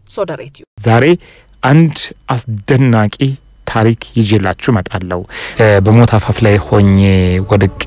ሶደሬትዩ ዛሬ አንድ አስደናቂ ታሪክ ይዤላችሁ እመጣለሁ። በሞት አፋፍ ላይ ሆኜ ወድቄ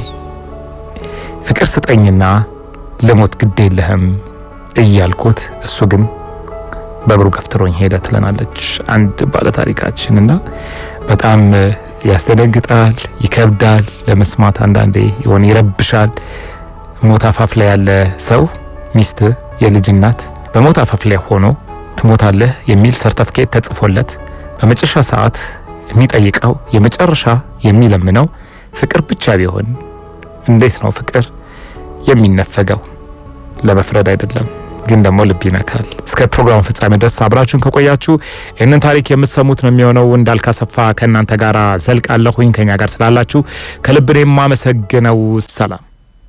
ፍቅር ስጠኝና ልሞት ግድ የለህም እያልኩት እሱ ግን በእግሩ ገፍትሮኝ ሄደ ትለናለች አንድ ባለታሪካችን እና በጣም ያስደነግጣል፣ ይከብዳል ለመስማት አንዳንዴ የሆነ ይረብሻል። ሞት አፋፍ ላይ ያለ ሰው ሚስት፣ የልጅ እናት በሞት አፋፍ ላይ ሆኖ ትሞታለህ የሚል ሰርተፍኬት ተጽፎለት በመጨረሻ ሰዓት የሚጠይቀው የመጨረሻ የሚለምነው ፍቅር ብቻ ቢሆን እንዴት ነው ፍቅር የሚነፈገው? ለመፍረድ አይደለም ግን ደግሞ ልብ ይነካል። እስከ ፕሮግራሙ ፍጻሜ ድረስ አብራችሁን ከቆያችሁ ይህንን ታሪክ የምትሰሙት ነው የሚሆነው። እንዳልካሰፋ ከእናንተ ጋር ዘልቃለሁኝ። ከኛ ጋር ስላላችሁ ከልብ ነው የማመሰግነው። ሰላም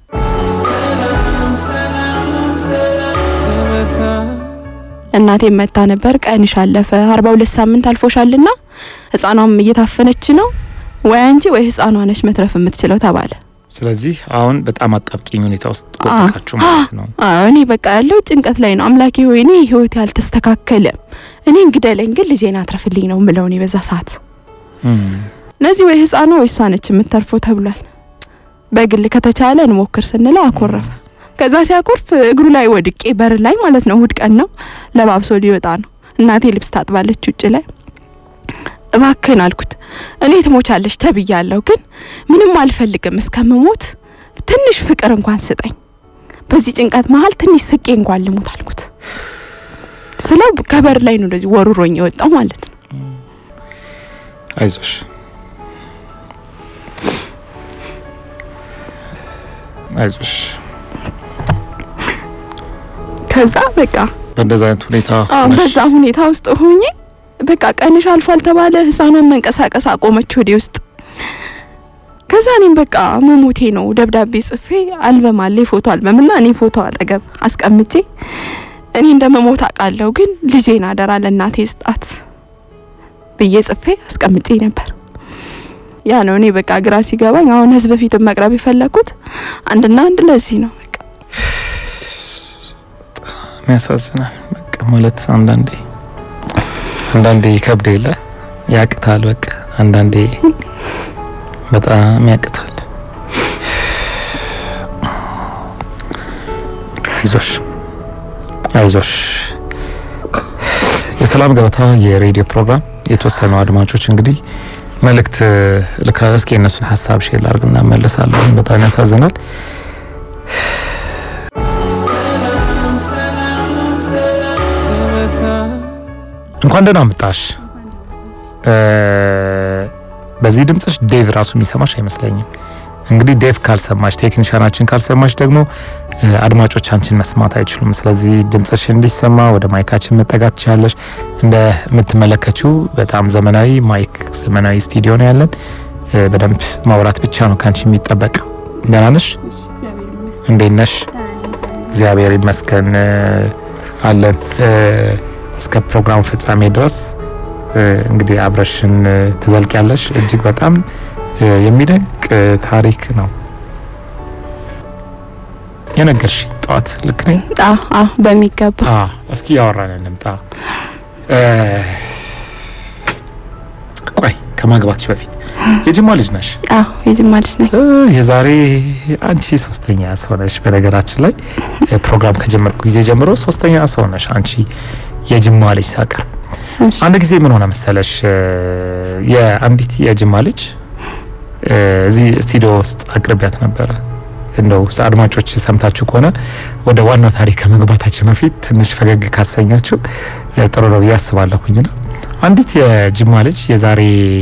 እናቴ መታ ነበር። ቀንሽ አለፈ አርባ ሁለት ሳምንት አልፎሻልና ህፃኗም እየታፈነች ነው፣ ወይ አንቺ ወይ ህፃኗ ነች መትረፍ የምትችለው ተባለ። ስለዚህ አሁን በጣም አጣብቂኝ ሁኔታ ውስጥ ወደቃችሁ ማለት ነው። አዎ እኔ በቃ ያለው ጭንቀት ላይ ነው። አምላኬ ሆይ እኔ ህይወቴ አልተስተካከለም፣ እኔ እንግደለኝ፣ ግን ልጄን አትረፍልኝ ነው ምለው እኔ በዛ ሰዓት ለዚህ ወይ ህፃኗ ወይ እሷ ነች የምትተርፈው ተብሏል። በግል ከተቻለ እንሞክር ስንለው አኮረፈ። ከዛ ሲያኮርፍ እግሩ ላይ ወድቄ በር ላይ ማለት ነው። እሁድ ቀን ነው፣ ለባብሶ ሊወጣ ነው። እናቴ ልብስ ታጥባለች ውጭ ላይ። እባክህን አልኩት እኔ ትሞቻለሽ ተብያለሁ፣ ግን ምንም አልፈልግም እስከምሞት ትንሽ ፍቅር እንኳን ስጠኝ። በዚህ ጭንቀት መሀል ትንሽ ስቄ እንኳን ልሞት አልኩት ስለው ከበር ላይ ነው እንደዚህ ወሩሮኝ የወጣው ማለት ነው። አይዞሽ አይዞሽ ከዛ በቃ በእንደዛ አይነት ሁኔታ አዎ ሆነሽ በዛ ሁኔታ ውስጥ ሆኜ በቃ ቀንሽ አልፏል ተባለ። ህፃኗን መንቀሳቀስ አቆመች ወዴ ውስጥ። ከዛ እኔም በቃ መሞቴ ነው ደብዳቤ ጽፌ አልበም አለ የፎቶ አልበም እና እኔ ፎቶ አጠገብ አስቀምጬ እኔ እንደ መሞት አውቃለሁ፣ ግን ልጄን አደራ ለእናቴ ስጣት ብዬ ጽፌ አስቀምጬ ነበር። ያ ነው እኔ በቃ ግራ ሲገባኝ አሁን ህዝብ ፊት መቅረብ የፈለኩት አንድና አንድ ለዚህ ነው። በቃ የሚያሳዝናል። በቃ ማለት አንዳንዴ አንዳንዴ ይከብድ የለ ያቅታል። በቃ አንዳንዴ በጣም ያቅታል። አይዞሽ አይዞሽ። የሰላም ገበታ የሬዲዮ ፕሮግራም የተወሰኑ አድማጮች እንግዲህ መልእክት ልካ እስኪ የእነሱን ሀሳብ ሼር ላድርግና መለሳለሁ። በጣም ያሳዝናል። እንኳን ደህና መጣሽ። በዚህ ድምጽሽ ዴቭ ራሱ የሚሰማሽ አይመስለኝም። እንግዲህ ዴቭ ካልሰማሽ፣ ቴክኒሻናችን ካልሰማሽ ደግሞ አድማጮች አንቺን መስማት አይችሉም። ስለዚህ ድምጽሽ እንዲሰማ ወደ ማይካችን መጠጋት ትችላለሽ። እንደምትመለከችው በጣም ዘመናዊ ማይክ፣ ዘመናዊ ስቱዲዮ ነው ያለን። በደንብ ማውራት ብቻ ነው ከአንቺ የሚጠበቅ። ደህና ነሽ? እንዴት ነሽ? እግዚአብሔር ይመስገን አለን። እስከ ፕሮግራሙ ፍጻሜ ድረስ እንግዲህ አብረሽን ትዘልቂያለሽ። እጅግ በጣም የሚደንቅ ታሪክ ነው የነገርሽ ጠዋት። ልክ ነኝ? አዎ አዎ በሚገባ አዎ። እስኪ ያወራን እንምጣ። ቆይ ከማግባትሽ በፊት የጅማ ልጅ ነሽ? አዎ የጅማ ልጅ ነኝ። የዛሬ አንቺ ሶስተኛ ሰው ነሽ። በነገራችን ላይ ፕሮግራም ከጀመርኩ ጊዜ ጀምሮ ሶስተኛ ሰው ነሽ አንቺ የጅማ ልጅ ሳቀርብ። እሺ አንድ ጊዜ ምን ሆነ መሰለሽ የአንዲት የጅማ ልጅ እዚህ ስቱዲዮ ውስጥ አቅርቢያት ነበረ። እንደው አድማጮች ሰምታችሁ ከሆነ ወደ ዋናው ታሪክ ከመግባታችን በፊት ትንሽ ፈገግ ካሰኛችሁ ጥሩ ነው ብዬ አስባለሁኝና አንዲት የጅማ ልጅ የዛሬ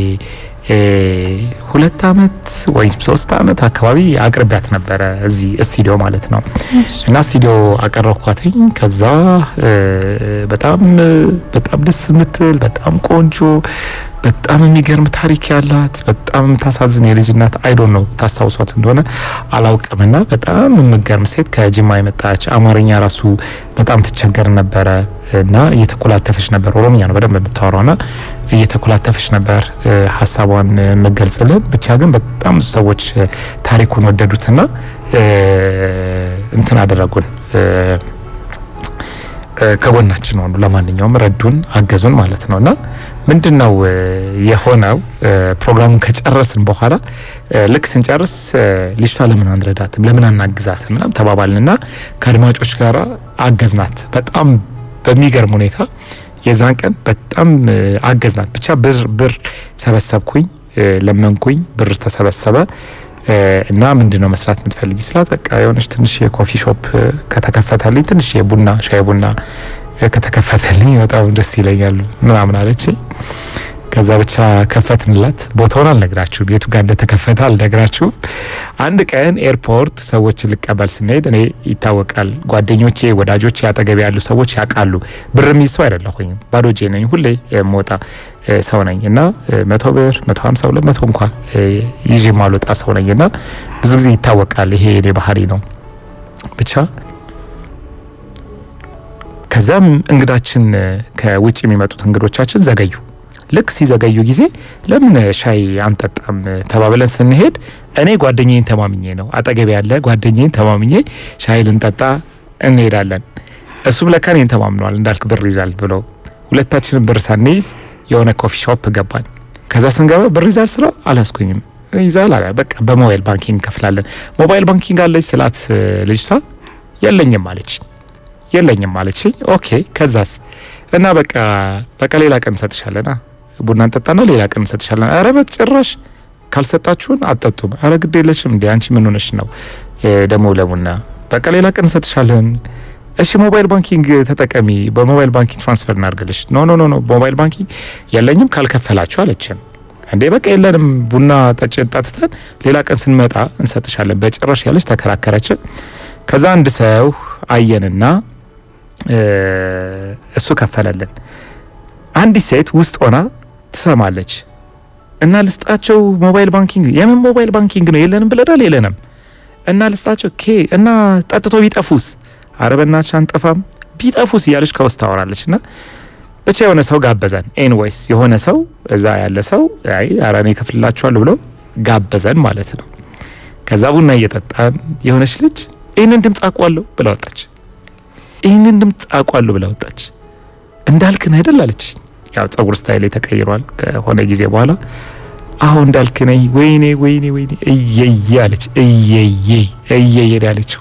ሁለት አመት ወይም ሶስት አመት አካባቢ አቅርቢያት ነበረ እዚህ ስቱዲዮ ማለት ነው። እና ስቱዲዮ አቀረብኳትኝ። ከዛ በጣም በጣም ደስ የምትል በጣም ቆንጆ በጣም የሚገርም ታሪክ ያላት በጣም የምታሳዝን የልጅ እናት አይዶን ነው ታስታውሷት እንደሆነ አላውቅምና በጣም የምገርም ሴት ከጅማ የመጣች አማርኛ ራሱ በጣም ትቸገር ነበረ እና እየተኮላተፈች ነበር። ኦሮምኛ ነው በደንብ የምታወራውና እየተኮላተፈች ነበር ሀሳቧን የምገልጽልን። ብቻ ግን በጣም ብዙ ሰዎች ታሪኩን ወደዱትና እንትን አደረጉን ከጎናችን ሆኑ። ለማንኛውም ረዱን፣ አገዙን ማለት ነው እና ምንድን ነው የሆነው ፕሮግራሙን ከጨረስን በኋላ ልክ ስንጨርስ ልጅቷ ለምን አንረዳትም ለምን አናግዛትም ምናምን ተባባልንና ከአድማጮች ጋር አገዝናት በጣም በሚገርም ሁኔታ የዛን ቀን በጣም አገዝናት። ብቻ ብር ብር ሰበሰብኩኝ፣ ለመንኩኝ፣ ብር ተሰበሰበ እና ምንድን ነው መስራት የምትፈልጊ ስላት በቃ የሆነች ትንሽ የኮፊ ሾፕ ከተከፈተልኝ ትንሽ የቡና ሻይ ቡና ከተከፈተልኝ በጣም ደስ ይለኛል ምናምን አለች። ከዛ ብቻ ከፈትንላት። ቦታውን አልነግራችሁም፣ የቱ ጋር እንደተከፈተ አልነግራችሁም። አንድ ቀን ኤርፖርት ሰዎችን ልቀበል ስንሄድ እኔ ይታወቃል፣ ጓደኞቼ፣ ወዳጆቼ፣ አጠገቢ ያሉ ሰዎች ያውቃሉ። ብር የሚይዝ ሰው አይደለሁኝም፣ ባዶ እጄ ነኝ፣ ሁሌ የምወጣ ሰው ነኝ እና መቶ ብር መቶ ሀምሳ ሁለት መቶ እንኳ ይዤ ማልወጣ ሰው ነኝ እና ብዙ ጊዜ ይታወቃል፣ ይሄ የኔ ባህሪ ነው ብቻ ከዛም እንግዳችን ከውጭ የሚመጡት እንግዶቻችን ዘገዩ። ልክ ሲዘገዩ ጊዜ ለምን ሻይ አንጠጣም ተባብለን ስንሄድ እኔ ጓደኛዬን ተማምኜ ነው አጠገብ ያለ ጓደኛዬን ተማምኜ ሻይ ልንጠጣ እንሄዳለን። እሱም ለካ እኔን ተማምነዋል እንዳልክ ብር ይዛል ብሎ ሁለታችንም ብር ሳንይዝ የሆነ ኮፊ ሾፕ ገባን። ከዛ ስንገባ ብር ይዛል ስለው አላስኩኝም ይዛል አለ። በቃ በሞባይል ባንኪንግ እንከፍላለን። ሞባይል ባንኪንግ አለች ስላት ልጅቷ የለኝም አለች የለኝም አለችኝ። ኦኬ ከዛስ እና በቃ በቃ ሌላ ቀን እንሰጥሻለና ቡና እንጠጣና ሌላ ቀን እንሰጥሻለን። አረ በጭራሽ ካልሰጣችሁን አጠጡም። አረ ግድ የለሽም እንዴ አንቺ ምን ሆነሽ ነው ደግሞ ለቡና በቃ ሌላ ቀን እንሰጥሻለን። እሺ ሞባይል ባንኪንግ ተጠቀሚ፣ በሞባይል ባንኪንግ ትራንስፈር እናርግልሽ። ኖ ኖ ኖ ኖ ሞባይል ባንኪንግ የለኝም ካልከፈላችሁ አለችን። እንዴ በቃ የለንም ቡና ጠጭ ጠጥተን ሌላ ቀን ስንመጣ እንሰጥሻለን በጭራሽ ያለች ተከራከረችን። ከዛ አንድ ሰው አየንና እሱ ከፈለልን። አንዲት ሴት ውስጥ ሆና ትሰማለች እና ልስጣቸው ሞባይል ባንኪንግ። የምን ሞባይል ባንኪንግ ነው? የለንም ብለናል፣ የለንም እና ልስጣቸው ኬ እና ጠጥቶ ቢጠፉስ? አረ በናትሽ አንጠፋም፣ ቢጠፉስ እያለች ከውስጥ ታወራለች። እና ብቻ የሆነ ሰው ጋበዘን። ኤንዌይስ የሆነ ሰው እዛ ያለ ሰው አይ አረ እኔ እከፍልላችኋለሁ ብሎ ጋበዘን ማለት ነው። ከዛ ቡና እየጠጣን የሆነች ልጅ ይህንን ድምፅ አውቀዋለሁ ብላ ወጣች። ይህንን ድምፅ አውቀዋለሁ ብላ ወጣች። እንዳልክን አይደል አለች። ያው ጸጉር ስታይል ተቀይሯል ከሆነ ጊዜ በኋላ አሁ እንዳልክ ነኝ። ወይኔ ወይኔ ወይኔ እየየ አለች። እየየ እየየ ያለችው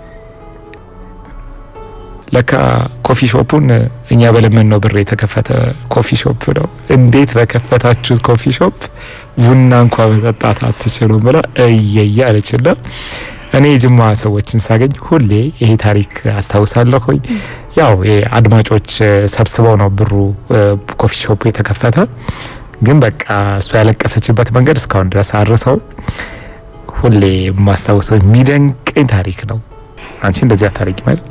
ለካ ኮፊ ሾፑን እኛ በለመን ነው ብር የተከፈተ ኮፊ ሾፕ ነው። እንዴት በከፈታችሁት ኮፊ ሾፕ ቡና እንኳ መጠጣት አትችሉም ብላ እየየ አለችና እኔ የጅማ ሰዎችን ሳገኝ ሁሌ ይሄ ታሪክ አስታውሳለሁ። ያው አድማጮች ሰብስበው ነው ብሩ ኮፊ ሾፕ የተከፈተ። ግን በቃ እሷ ያለቀሰችበት መንገድ እስካሁን ድረስ አርሰው ሁሌ የማስታውሰው የሚደንቀኝ ታሪክ ነው። አንቺ እንደዚያ ታሪክ ማለት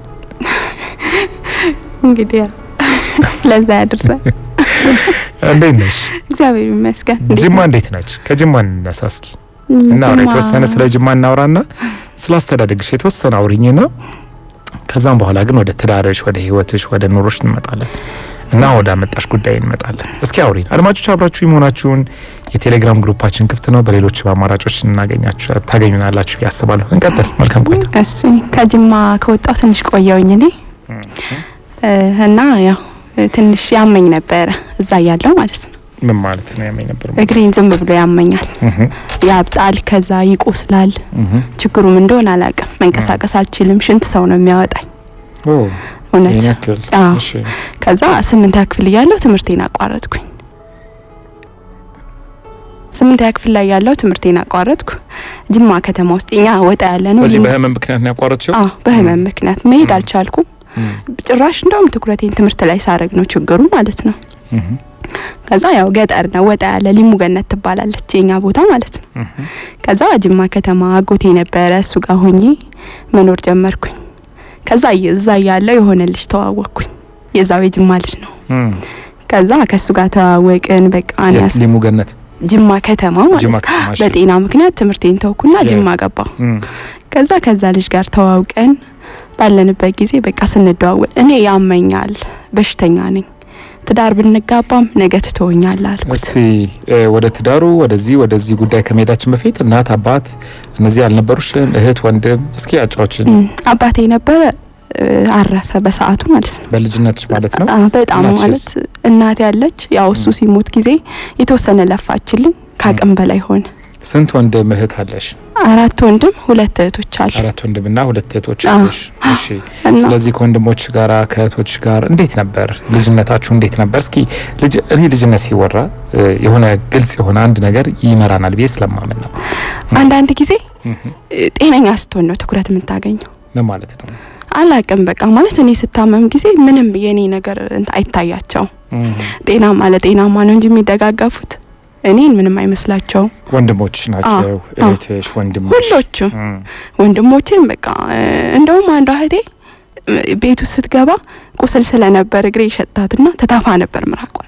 እንግዲህ ለዛ ያድርሰን። እንዴት ነሽ? እግዚአብሔር ይመስገን። ጅማ እንዴት ነች? ከጅማ እንነሳ እስኪ እናውራ የተወሰነ ስለ ጅማ እናውራና ስለ አስተዳደግሽ የተወሰነ አውሪኝና ከዛም በኋላ ግን ወደ ትዳርሽ፣ ወደ ህይወትሽ፣ ወደ ኑሮሽ እንመጣለን እና ወደ አመጣሽ ጉዳይ እንመጣለን። እስኪ አውሪን። አድማጮች አብራችሁ መሆናችሁን የቴሌግራም ግሩፓችን ክፍት ነው። በሌሎች በአማራጮች እናገኛችሁ ታገኙናላችሁ ያስባለሁ። እንቀጥል። መልካም ቆይታ። እሺ ከጅማ ከወጣው ትንሽ ቆየውኝ እኔ እና ያው ትንሽ ያመኝ ነበረ እዛ ያለው ማለት ነው። ምን ማለት ነው? ያመኝ ነበር እግሬን ዝም ብሎ ያመኛል፣ ያብጣል፣ ከዛ ይቆስላል። ችግሩም እንደሆነ አላውቅም። መንቀሳቀስ አልችልም። ሽንት ሰው ነው የሚያወጣኝ። እውነት አዎ። ከዛ ስምንተኛ ክፍል እያለሁ ትምህርቴን አቋረጥኩኝ። ስምንተኛ ክፍል ላይ ያለው ትምህርቴን አቋረጥኩ። ጅማ ከተማ ውስጥ እኛ ወጣ ያለ ነው። በዚህ በህመም ምክንያት ነው ያቋረጥሽው? አዎ በህመም ምክንያት መሄድ አልቻልኩም። ጭራሽ እንደውም ትኩረቴን ትምህርት ላይ ሳረግ ነው ችግሩ ማለት ነው። ከዛ ያው ገጠር ነው ወጣ ያለ ሊሙ ገነት ትባላለች የኛ ቦታ ማለት ነው። ከዛ ጅማ ከተማ አጎቴ ነበረ እሱ ጋር ሆኜ መኖር ጀመርኩኝ። ከዛ እዛ ያለው የሆነ ልጅ ተዋወቅኩኝ። የዛው የጅማ ልጅ ነው። ከዛ ከሱ ጋር ተዋወቅን። በቃ ሊሙ ገነት ጅማ ከተማ ማለት በጤና ምክንያት ትምህርቴን ተውኩና ጅማ ገባሁ። ከዛ ከዛ ልጅ ጋር ተዋውቀን ባለንበት ጊዜ በቃ ስንደዋወል እኔ ያመኛል፣ በሽተኛ ነኝ ትዳር ብንጋባም ነገ ትተወኛል አልኩት። እስቲ ወደ ትዳሩ ወደዚህ ወደዚህ ጉዳይ ከመሄዳችን በፊት እናት አባት እነዚህ አልነበሩሽም? እህት ወንድም? እስኪ አጫዎችን። አባቴ ነበረ እ፣ አረፈ በሰዓቱ ማለት ነው። በልጅነትሽ ማለት ነው? አ፣ በጣም እናትሽስ? ማለት እናቴ ያለች ያው እሱ ሲሞት ጊዜ የተወሰነ ለፋችልኝ፣ ከአቅም በላይ ሆነ። ስንት ወንድም እህት አለሽ? አራት ወንድም ሁለት እህቶች አሉ አራት ወንድምና ሁለት እህቶች አዎ። አለሽ። እሺ። እና ስለዚህ ከወንድሞች ጋራ ከእህቶች ጋር እንዴት ነበር ልጅነታችሁ? እንዴት ነበር? እስኪ ልጅ እኔ ልጅነት ሲወራ እ፣ የሆነ ግልጽ የሆነ አንድ ነገር ይመራናል ብዬ ስለማመን ነው። አንዳንድ ጊዜ እህ፣ እ፣ ጤነኛ ስትሆን ነው ትኩረት የምታገኘው። ምን ማለት ነው? አላቅም በቃ ማለት እኔ ስታመም ጊዜ ምንም የኔ ነገር እንትን አይታያቸውም። እህ፣ ጤናማ ለጤናማ ነው እንጂ የሚደጋገፉት እኔን ምንም አይመስላቸውም። ወንድሞችሽ ናቸው አዎ። እህትሽ፣ ወንድምሽ? ሁሎቹም እህ፣ ወንድሞቼም በቃ እ፣ እንደውም አንዷ እህቴ እ፣ ቤት ውስጥ ስትገባ ቁስል ስለነበር እግሬ ይሸታትና ተታፋ ነበር ምራቋል።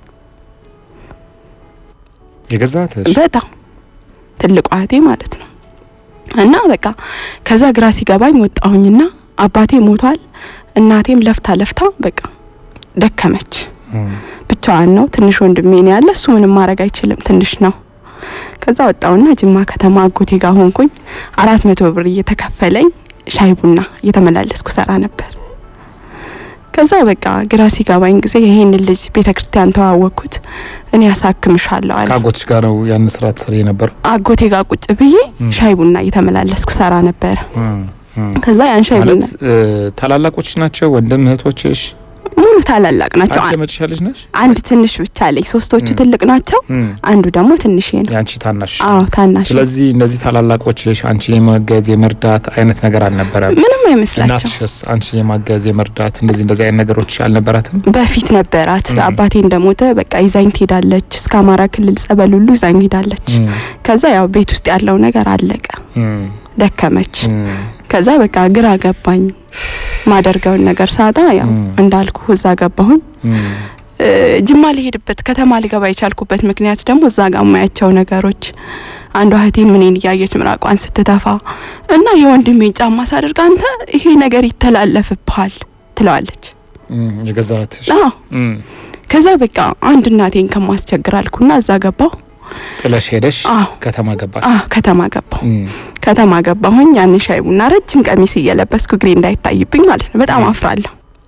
የገዛ እህትሽ? በጣም ትልቋ እህቴ ማለት ነው። እና በቃ ከዛ ግራ ሲገባኝ ወጣሁኝና አባቴ ሞቷል። እናቴም ለፍታ ለፍታ በቃ ደከመች። እህ፣ ብቻዋን ነው። ትንሽ ወንድሜ ነው ያለ። እሱ ምንም ማድረግ አይችልም፣ ትንሽ ነው። ከዛ ወጣውና ጅማ ከተማ አጎቴ ጋር ሆንኩኝ። አራት መቶ ብር እየተከፈለኝ ሻይ ቡና እየተመላለስኩ ሰራ ነበር። ከዛ በቃ ግራ ሲገባኝ ጊዜ ይሄንን ልጅ ቤተ ክርስቲያን ተዋወቅኩት። እኔ ያሳክምሻለሁ አለ። ከአጎትሽ ጋር ነው ያን ስራ ትሰሪ የነበረው? አጎቴ ጋር ቁጭ ብዬ ም። ሻይ ቡና እየተመላለስኩ ሰራ ነበረ። እህ፣ እህ። ከዛ ያን ሻይ ቡና ማለት እ፣ ታላላቆች ናቸው ወንድም እህቶችሽ? ሙሉ ታላላቅ ናቸው። አንቺ አ- የመጨረሻ ልጅ ነሽ? አንድ ትንሽ ብቻ አለኝ። ሶስቶቹ ም። ትልቅ ናቸው፣ እህ፣ አንዱ ደግሞ ትንሽ ነው። የአንቺ ታናሽ አዎ ታናሽ ነው። ስለዚህ እነዚህ ታላላቆችሽ አንቺን የማገዝ የመርዳት አይነት ነገር አልነበረም። ምንም አይመስላቸው። እናትሽስ አንቺን የማገዝ የመርዳት እንደዚህ እንደዚህ አይነት ነገሮች አልነበራትም? በፊት ነበራት። ም። አባቴ እንደሞተ በቃ ይዛኝ ትሄዳለች። እስከ አማራ ክልል ጸበል ሁሉ ይዛኝ ሄዳለች። ከዛ ያው ቤት ውስጥ ያለው ነገር አለቀ፣ ደከመች። ከዛ በቃ ግራ ገባኝ። ማደርገውን ነገር ሳጣ ያው ም። እንዳልኩ እዛ ገባሁኝ። እ፣ ጅማ ሊሄድበት ከተማ ሊገባ የቻልኩበት ምክንያት ደግሞ እዛ ጋር የማያቸው ነገሮች አንዷ እህቴ ምኔን እያየች ምራቋን ስትተፋ እና የወንድሜን ጫማ ሳደርግ አንተ ይሄ ነገር ይተላለፍብሃል ትለዋለች። የገዛትሽ አዎ ከዛ በቃ አንድ እናቴን ከማስቸግር አልኩና እዛ ገባሁ። ጥለሽ ሄደሽ አዎ ከተማ ገባሽ። አዎ ከተማ ገባሁ። እም፣ ከተማ ገባሁኝ። ያን ሻይ ቡና ረጅም ቀሚስ እየለበስኩ እግሬ እንዳይታይብኝ ማለት ነው። በጣም አፍራለሁ።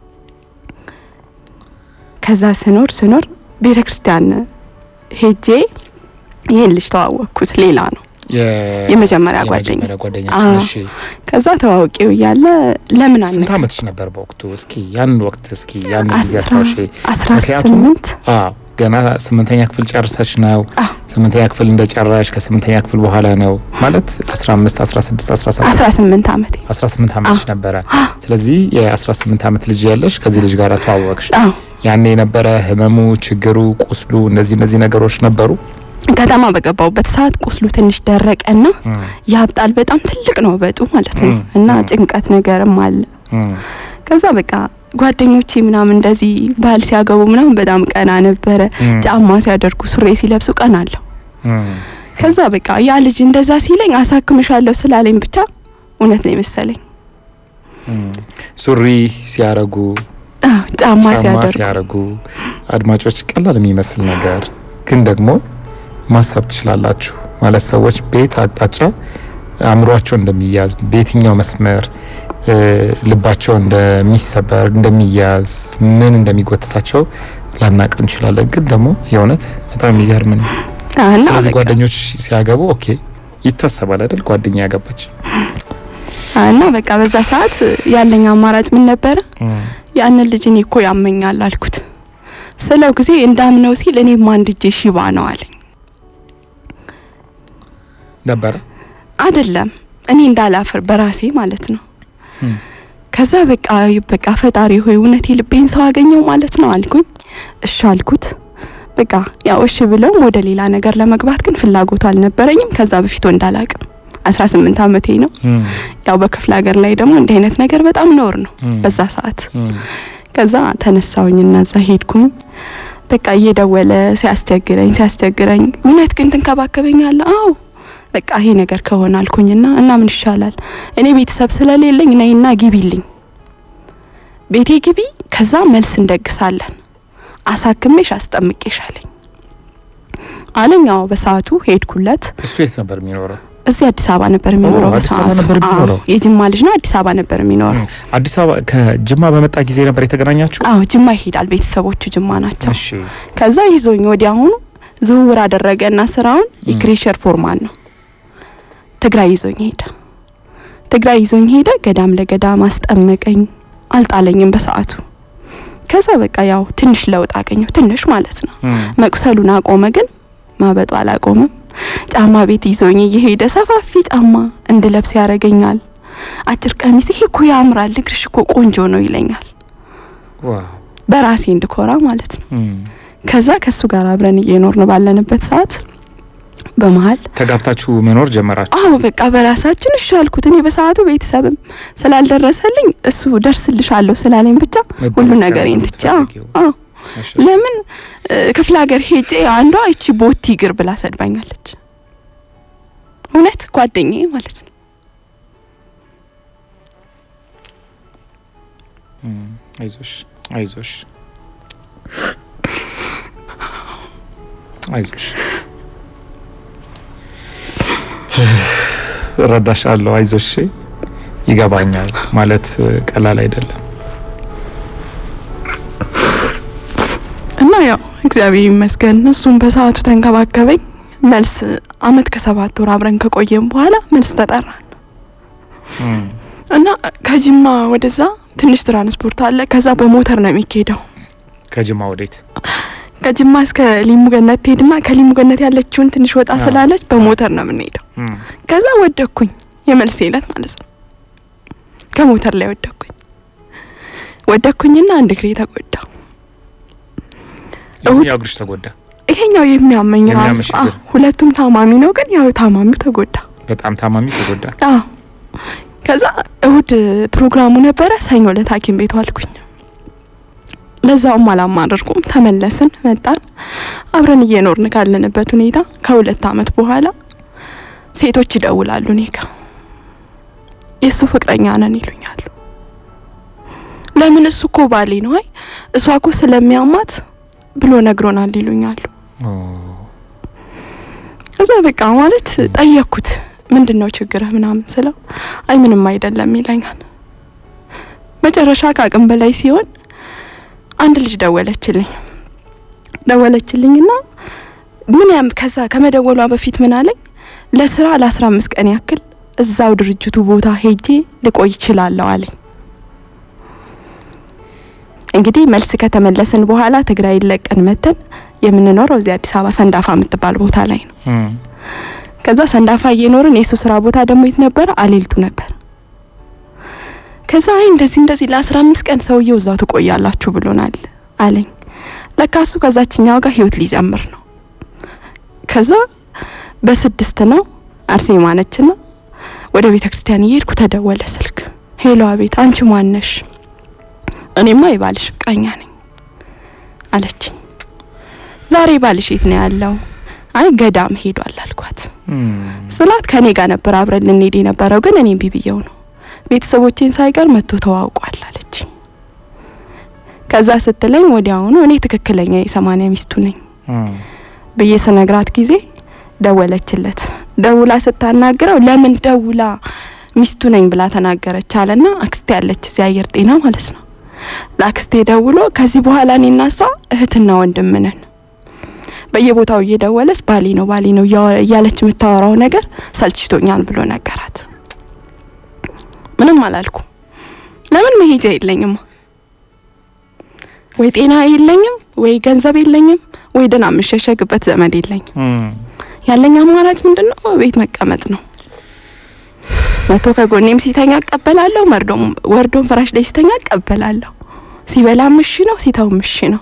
ከዛ ስኖር ስኖር ቤተ ክርስቲያን ሄጄ ይህን ልጅ ተዋወቅኩት። ሌላ ነው የ- የመጀመሪያ ጓደኛ። የመጀመሪያ ጓደኛሽ አዎ። እሺ። ከዛ ተዋውቄው እያለ ለምን ስንት አነ አመትሽ ነበር በወቅቱ? እስኪ ያን ወቅት እስኪ ያን ጊዜ አስራ አስታውሺ። አስራ ምክንያቱም ስምንት አዎ ገና ስምንተኛ ክፍል ጨርሰሽ ነው። አዎ ስምንተኛ ክፍል እንደጨራሽ ከስምንተኛ ክፍል በኋላ ነው ማለት 15 16 17 አስራ ስምንት አመቴ 18 አመትሽ ነበረ። ስለዚህ የ18 አመት ልጅ ያለሽ ከዚህ ልጅ ጋር ተዋወቅሽ። አዎ ያኔ የነበረ ህመሙ፣ ችግሩ፣ ቁስሉ እነዚህ እነዚህ ነገሮች ነበሩ። ከተማ በገባሁበት ሰዓት ቁስሉ ትንሽ ደረቀና እም፣ ያብጣል። በጣም ትልቅ ነው በጡ ማለት ነው እም፣ እና እም። ጭንቀት ነገርም አለ። እም፣ ከዛ በቃ ጓደኞቼ ምናምን እንደዚህ ባህል ሲያገቡ ምናምን በጣም ቀና ነበረ። እም፣ ጫማ ሲያደርጉ ሱሬ ሲለብሱ ቀና አለሁ። እም። ከዛ በቃ ያ ልጅ እንደዛ ሲለኝ አሳክምሻለሁ ስላለኝ ብቻ እውነት ነው የመሰለኝ። እም። ሱሪ ሲያረጉ አዎ ጫማ ጫማ ሲያደርጉ ሲያረጉ አድማጮች ቀላል የሚመስል ነገር ግን ደግሞ ማሰብ ትችላላችሁ ማለት ሰዎች በየት አቅጣጫ አእምሯቸው እንደሚያዝ በየትኛው መስመር እ፣ ልባቸው እንደሚሰበር እንደሚያዝ ምን እንደሚጎትታቸው ላናቅ እንችላለን። ግን ደግሞ የእውነት በጣም የሚገርም ነው። አዎ፣ እና ስለዚህ በቃ ጓደኞች ሲያገቡ ኦኬ ይታሰባል አይደል? ጓደኛ ያገባች አዎ፣ እና በቃ በዛ ሰዓት ያለኝ አማራጭ ምን ነበረ? ያንን ልጅ እኔ እኮ ያመኛል አልኩት። ስለው ጊዜ እንዳምነው ሲል እኔም አንድ እጄ ሽባ ነው አለኝ። ነበረ አይደለም እኔ እንዳላፍር በራሴ ማለት ነው። እም፣ ከዛ በቃ በቃ ፈጣሪ ሆይ እውነት የልቤን ሰው አገኘው ማለት ነው አልኩኝ። እሺ አልኩት። በቃ ያው እሺ ብለውም ወደ ሌላ ነገር ለመግባት ግን ፍላጎቱ አልነበረኝም። ከዛ በፊት ወንድ አላቅም። አስራ ስምንት አመቴ ነው። እም፣ ያው በክፍለ ሀገር ላይ ደግሞ እንዲህ አይነት ነገር በጣም ነውር ነው እም፣ በዛ ሰዓት። እም፣ ከዛ ተነሳውኝና እዛ ሄድኩኝ። በቃ እየደወለ ሲያስቸግረኝ ሲያስቸግረኝ እውነት ግን ትንከባከበኛለህ? አዎ በቃ ይሄ ነገር ከሆነ አልኩኝና እና ምን ይሻላል እኔ ቤተሰብ ስለሌለኝ ነይና ግቢልኝ ቤቴ ግቢ፣ ከዛ መልስ እንደግሳለን አሳክሜሽ አስጠምቄሽ አለኝ አለኝ። አዎ በሰዓቱ ሄድኩለት። እሱ የት ነበር የሚኖረው? እዚህ አዲስ አበባ ነበር የሚኖረው አዲስ አበባ በሰዓቱ። ነበር የሚኖረው? አዎ፣ የጅማ ልጅ ነው። አዲስ አበባ ነበር የሚኖረው። አዲስ አበባ ከጅማ በመጣ ጊዜ ነበር የተገናኛችሁ? አዎ ጅማ ይሄዳል። ቤተሰቦቹ ጅማ ናቸው። እሺ ከዛ ይዞኝ ወዲያውኑ ዝውውር አደረገና ስራውን ም። የክሬሸር ፎርማን ነው። ትግራይ ይዞኝ ሄደ። ትግራይ ይዞኝ ሄደ። ገዳም ለገዳም አስጠመቀኝ። አልጣለኝም በሰዓቱ። ከዛ በቃ ያው ትንሽ ለውጥ አገኘው። ትንሽ ማለት ነው። እም፣ መቁሰሉን አቆመ፣ ግን ማበጡ አላቆመም። ጫማ ቤት ይዞኝ እየሄደ ሰፋፊ ጫማ እንድለብስ ያደርገኛል። አጭር ቀሚስ ይሄ እኮ ያምራል፣ እግርሽ እኮ ቆንጆ ነው ይለኛል። ዋው በራሴ እንድኮራ ማለት ነው። እም። ከዛ ከሱ ጋር አብረን እየኖርን ባለንበት ሰዓት በመሀል ተጋብታችሁ መኖር ጀመራችሁ? አዎ በቃ በራሳችን እሺ አልኩት። እኔ በሰዓቱ ቤተሰብም ስላልደረሰልኝ እሱ ደርስልሻለሁ ስላለኝ ብቻ ሁሉ መደበቂያ ነገሬን ነው ትቼ አዎ የምትፈልጊው? አዎ እሺ። ለምን እ፣ ክፍለ ሀገር ሄጄ አንዷ እቺ ቦቲ እግር ብላ ሰድባኛለች። እውነት ጓደኛዬ ማለት ነው። እም፣ አይዞሽ አይዞሽ አይዞሽ እረዳሻለሁ። አይዞሽ ይገባኛል። ማለት እ፣ ቀላል አይደለም። እና ያው እግዚአብሔር ይመስገን እሱም በሰዓቱ ተንከባከበኝ። መልስ አመት ከሰባት ወር አብረን ከቆየም በኋላ መልስ ተጠራን እም፣ እና ከጅማ ወደዛ ትንሽ ትራንስፖርት አለ። ከዛ በሞተር ነው የሚካሄደው። ከጅማ ወዴት? ከጅማ እስከ ሊሙ ገነት ትሄድና ከሊሙ ገነት ያለችውን ትንሽ ወጣ አዎ። ስላለች በሞተር ነው የምንሄደው። እም፣ ከዛ ወደኩኝ፣ የመልስ ዕለት ማለት ነው። ከሞተር ላይ ወደኩኝ ወደኩኝና አንድ እግሬ ተጎዳ። እሁድ- ያው እግርሽ ተጎዳ። ይሄኛው የሚያመኝ ራሱ የሚያምሽ አዎ፣ እግር። ሁለቱም ታማሚ ነው፣ ግን ያው ታማሚው ተጎዳ። በጣም ታማሚ ተጎዳ። አዎ ከዛ እሁድ ፕሮግራሙ ነበረ። ሰኞ ዕለት ሐኪም ቤት ዋልኩኝ። ለዛውም አላማረርኩም። ተመለስን፣ መጣን። አብረን እየኖርን ካለንበት ሁኔታ ከሁለት አመት በኋላ ሴቶች ይደውላሉ እኔ ጋ የእሱ ፍቅረኛ ነን ይሉኛሉ። ለምን እሱ እኮ ባሌ ነው። አይ እሷ እኮ ስለሚያማት ብሎ ነግሮናል ይሉኛሉ። ኦ፣ ከዛ በቃ ማለት ጠየቅኩት፣ ምንድን ነው ችግርህ ምናምን ስለው አይ ምንም አይደለም ይለኛል። መጨረሻ ከአቅም በላይ ሲሆን አንድ ልጅ ደወለችልኝ ደወለችልኝና ምን ያም ከዛ ከመደወሏ በፊት ምን አለኝ ለስራ ለአስራ አምስት ቀን ያክል እዛው ድርጅቱ ቦታ ሄጄ ልቆይ ይችላለሁ አለኝ። እንግዲህ መልስ ከተመለስን በኋላ ትግራይ ለቀን መተን የምንኖረው እዚህ አዲስ አበባ ሰንዳፋ የምትባል ቦታ ላይ ነው። እም፣ ከዛ ሰንዳፋ እየኖርን የሱ ስራ ቦታ ደግሞ የት ነበረ? አሌልቱ ነበር። ከዛ አይ እንደዚህ እንደዚህ ለአስራ አምስት ቀን ሰውየው እዛው ትቆያላችሁ ብሎናል አለኝ። ለካ እሱ ከዛችኛው ጋር ህይወት ሊጀምር ነው። ከዛ በስድስት ነው አርሴማ ነችና ወደ ቤተ ክርስቲያን እየሄድኩ ተደወለ ስልክ። ሄሎ፣ አቤት፣ አንቺ ማነሽ? እኔማ የባልሽ ፍቅረኛ ነኝ አለችኝ። ዛሬ ባልሽ የት ነው ያለው? አይ ገዳም ሄዷል አልኳት። እም፣ ስላት ከኔ ጋር ነበር አብረን ልንሄድ የነበረው ግን እኔም ቢብየው ነው ቤተሰቦቼን ሳይቀር መጥቶ ተዋውቋል አለች። ከዛ ስትለኝ ወዲያውኑ እኔ ትክክለኛ የሰማንያ ሚስቱ ነኝ እም፣ ብዬ ስነግራት ጊዜ ደወለችለት። ደውላ ስታናግረው ለምን ደውላ ሚስቱ ነኝ ብላ ተናገረች አለና አክስቴ ያለች እዚህ አየር ጤና ማለት ነው። ለአክስቴ ደውሎ ከዚህ በኋላ እኔና እሷ እህትና ወንድም ነን በየቦታው እየደወለች ባሌ ነው ባሌ ነው እያወ- እያለች የምታወራው ነገር ሰልችቶኛል ብሎ ነገራት። ምንም አላልኩ። ለምን መሄጃ የለኝም፣ ወይ ጤና የለኝም፣ ወይ ገንዘብ የለኝም፣ ወይ ደህና የምሸሸግበት ዘመድ የለኝም። እም፣ ያለኝ አማራጭ ምንድን ነው? ቤት መቀመጥ ነው። መቶ ከጎኔም ሲተኛ እቀበላለሁ፣ መርዶም ወርዶም ፍራሽ ላይ ሲተኛ እቀበላለሁ። ሲበላም እሺ ነው፣ ሲተውም እሺ ነው።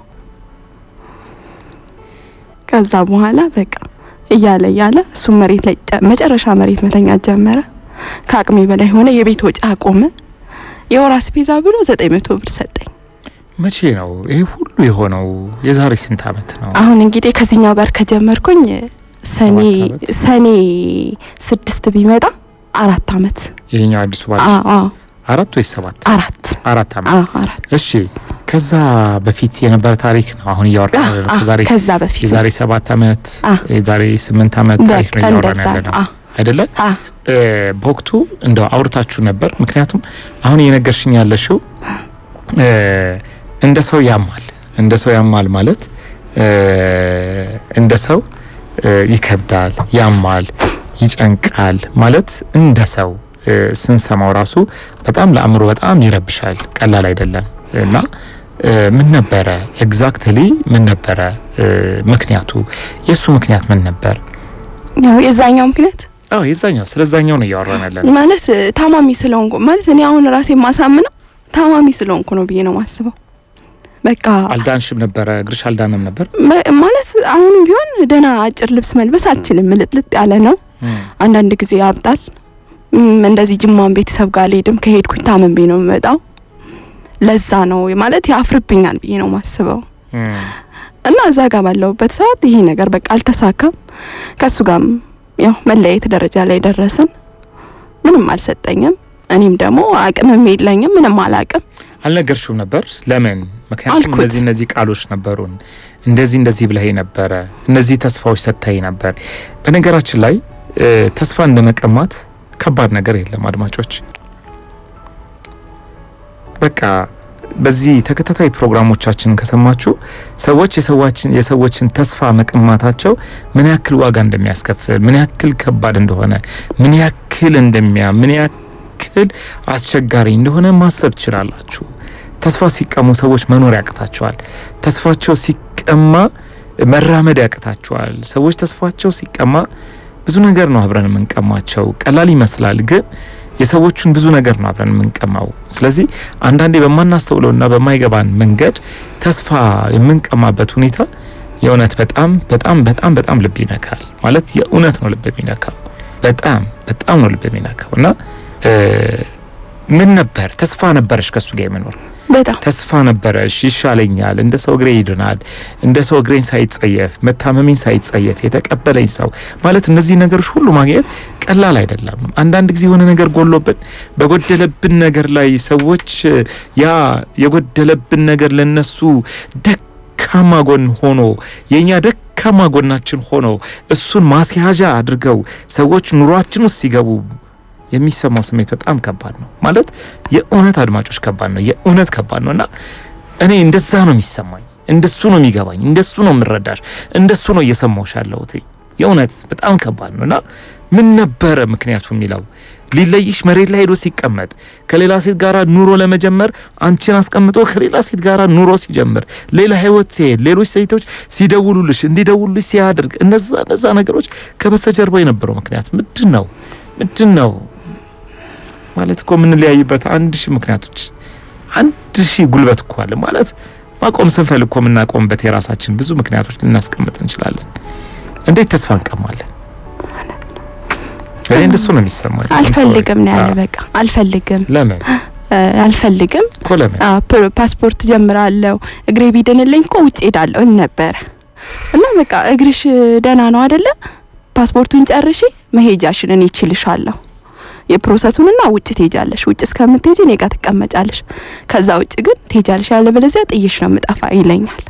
ከዛ በኋላ በቃ እያለ እያለ እሱም መሬት ላይ ጨ- መጨረሻ መሬት መተኛት ጀመረ። ከአቅሜ በላይ ሆነ። የቤት ወጪ አቆመ። የወር አስቤዛ ብሎ ዘጠኝ መቶ ብር ሰጠኝ። መቼ ነው ይሄ ሁሉ የሆነው? የዛሬ ስንት አመት ነው? አሁን እንግዲህ ከዚህኛው ጋር ከጀመርኩኝ ሰኔ ሰባት አመት? ሰኔ ስድስት ቢመጣ አራት አመት ይሄኛው አዲሱ ባል አዎ አዎ አራት ወይስ ሰባት? አራት አራት አመት። አዎ አራት እሺ ከዛ በፊት የነበረ ታሪክ ነው አሁን እያወራ አዎ፣ አዎ፣ ከዛሬ ከዛ በፊት የዛሬ ሰባት አመት አ የዛሬ ስምንት አመት ታሪክ በቃ ነው እያወራን እንደዛ ያለ ነው። ነው። አዎ አይደለ? አ እ፣ በወቅቱ እንደው አውርታችሁ ነበር። ምክንያቱም አሁን እየነገርሽኝ ያለሽው እ፣ እንደ ሰው ያማል። እንደ ሰው ያማል ማለት እ፣ እንደ ሰው እ፣ ይከብዳል፣ ያማል፣ ይጨንቃል ማለት እንደ ሰው እ፣ ስንሰማው ራሱ በጣም ለአእምሮ በጣም ይረብሻል። ቀላል አይደለም እና እ፣ ምን ነበረ ኤግዛክትሊ ምን ነበረ እ፣ ምክንያቱ? የእሱ ምክንያት ምን ነበር? ያው የዛኛው ምክንያት አዎ የዛኛው ስለዛኛው ነው እያወራን ያለን። ማለት እ፣ ታማሚ ስለሆንኩ ማለት እኔ አሁን ራሴ የማሳምነው ታማሚ ስለሆንኩ ነው ብዬ ነው ማስበው። በቃ አልዳንሽም ነበረ እግርሽ አልዳነም ነበር። መ- ማለት አሁንም ቢሆን ደህና አጭር ልብስ መልበስ አልችልም። ልጥልጥ ያለ ነው። አንዳንድ ጊዜ ያብጣል። እም፣ እንደዚህ ጅማን ቤተሰብ ጋር አልሄድም። ከሄድኩኝ ታመምቤ ነው የምመጣው። ለዛ ነው ማለት ያፍርብኛል ብዬ ነው ማስበው እና እዛ ጋር ባለሁበት ሰዓት ይሄ ነገር በቃ አልተሳካም። ከሱ ጋርም ያው መለያየት ደረጃ ላይ ደረስን። ምንም አልሰጠኝም። እኔም ደግሞ አቅምም የለኝም። ምንም አላቅም። አልነገርሽውም ነበር ለምን? ምክንያቱም አልኩት። እነዚህ እነዚህ ቃሎች ነበሩን፣ እንደዚህ እንደዚህ ብለህ ነበረ፣ እነዚህ ተስፋዎች ሰጥተኸኝ ነበር። በነገራችን ላይ እ፣ ተስፋ እንደመቀማት ከባድ ነገር የለም አድማጮች። በቃ በዚህ ተከታታይ ፕሮግራሞቻችን ከሰማችሁ ሰዎች የሰዎችን የሰዎችን ተስፋ መቀማታቸው ምን ያክል ዋጋ እንደሚያስከፍል ምን ያክል ከባድ እንደሆነ ምን ያክል እንደሚያ ምን ያክል አስቸጋሪ እንደሆነ ማሰብ ትችላላችሁ። ተስፋ ሲቀሙ ሰዎች መኖር ያቅታቸዋል። ተስፋቸው ሲቀማ መራመድ ያቅታቸዋል። ሰዎች ተስፋቸው ሲቀማ ብዙ ነገር ነው አብረን የምንቀማቸው። ቀላል ይመስላል ግን የሰዎቹን ብዙ ነገር ነው አብረን የምንቀማው። ስለዚህ አንዳንዴ በማናስተውለውና በማይገባን መንገድ ተስፋ የምንቀማበት ሁኔታ የእውነት በጣም በጣም በጣም በጣም ልብ ይነካል። ማለት የእውነት ነው ልብ የሚነካው። በጣም በጣም ነው ልብ የሚነካው እና እ፣ ምን ነበር ተስፋ ነበረሽ ከሱ ጋር የመኖር በጣም ተስፋ ነበረሽ። ይሻለኛል፣ እንደ ሰው እግሬ ይድናል፣ እንደ ሰው እግሬን ሳይጸየፍ መታመሜን ሳይጸየፍ የተቀበለኝ ሰው ማለት እነዚህ ነገሮች ሁሉ ማግኘት ቀላል አይደለም። አንዳንድ ጊዜ የሆነ ነገር ጎሎብን በጎደለብን ነገር ላይ ሰዎች ያ የጎደለብን ነገር ለነሱ ደካማ ጎን ሆኖ የኛ ደካማ ጎናችን ሆኖ እሱን ማስያዣ አድርገው ሰዎች ኑሯችን ውስጥ ሲገቡ የሚሰማው ስሜት በጣም ከባድ ነው። ማለት የእውነት አድማጮች ከባድ ነው። የእውነት ከባድ ነው እና እኔ እንደዛ ነው የሚሰማኝ፣ እንደሱ ነው የሚገባኝ፣ እንደሱ ነው የምረዳሽ፣ እንደሱ ነው እየሰማሁሽ ያለሁት። የእውነት በጣም ከባድ ነው እና ምን ነበረ ምክንያቱ የሚለው ሊለይሽ መሬት ላይ ሄዶ ሲቀመጥ ከሌላ ሴት ጋር ኑሮ ለመጀመር አንቺን አስቀምጦ ከሌላ ሴት ጋር ኑሮ ሲጀምር ሌላ ህይወት ሲሄድ ሌሎች ሴቶች ሲደውሉልሽ እንዲደውሉልሽ ሲያደርግ እነዛ እነዛ ነገሮች ከበስተጀርባ የነበረው ምክንያት ምንድን ነው? ምንድን ነው ማለት እኮ የምንለያይበት አንድ ሺህ ምክንያቶች አንድ ሺህ ጉልበት እኮ አለ ማለት ማቆም ስንፈልግ እኮ የምናቆምበት የራሳችን ብዙ ምክንያቶች ልናስቀምጥ እንችላለን። እንዴት ተስፋ እንቀማለን? እኔ እንደሱ ነው የሚሰማኝ። አልፈልግም ነው ያለ። በቃ አልፈልግም ለምን እ፣ አልፈልግም እኮ ለምን አ፣ ፕ- ፓስፖርት ጀምራለሁ እግሬ ቢድንልኝ እኮ ውጭ ሄዳለሁ እል ነበረ እና በቃ እግርሽ ደህና ነው አይደለ? ፓስፖርቱን ጨርሺ መሄጃሽን እኔ እችልሻለሁ የፕሮሰሱንና ውጭ ትሄጃለሽ። ውጭ እስከምትሄጂ እኔ ጋር ትቀመጫለሽ። ከዛ ውጭ ግን ትሄጃለሽ፣ ያለበለዚያ ጥዬሽ ነው የምጠፋ ይለኛል።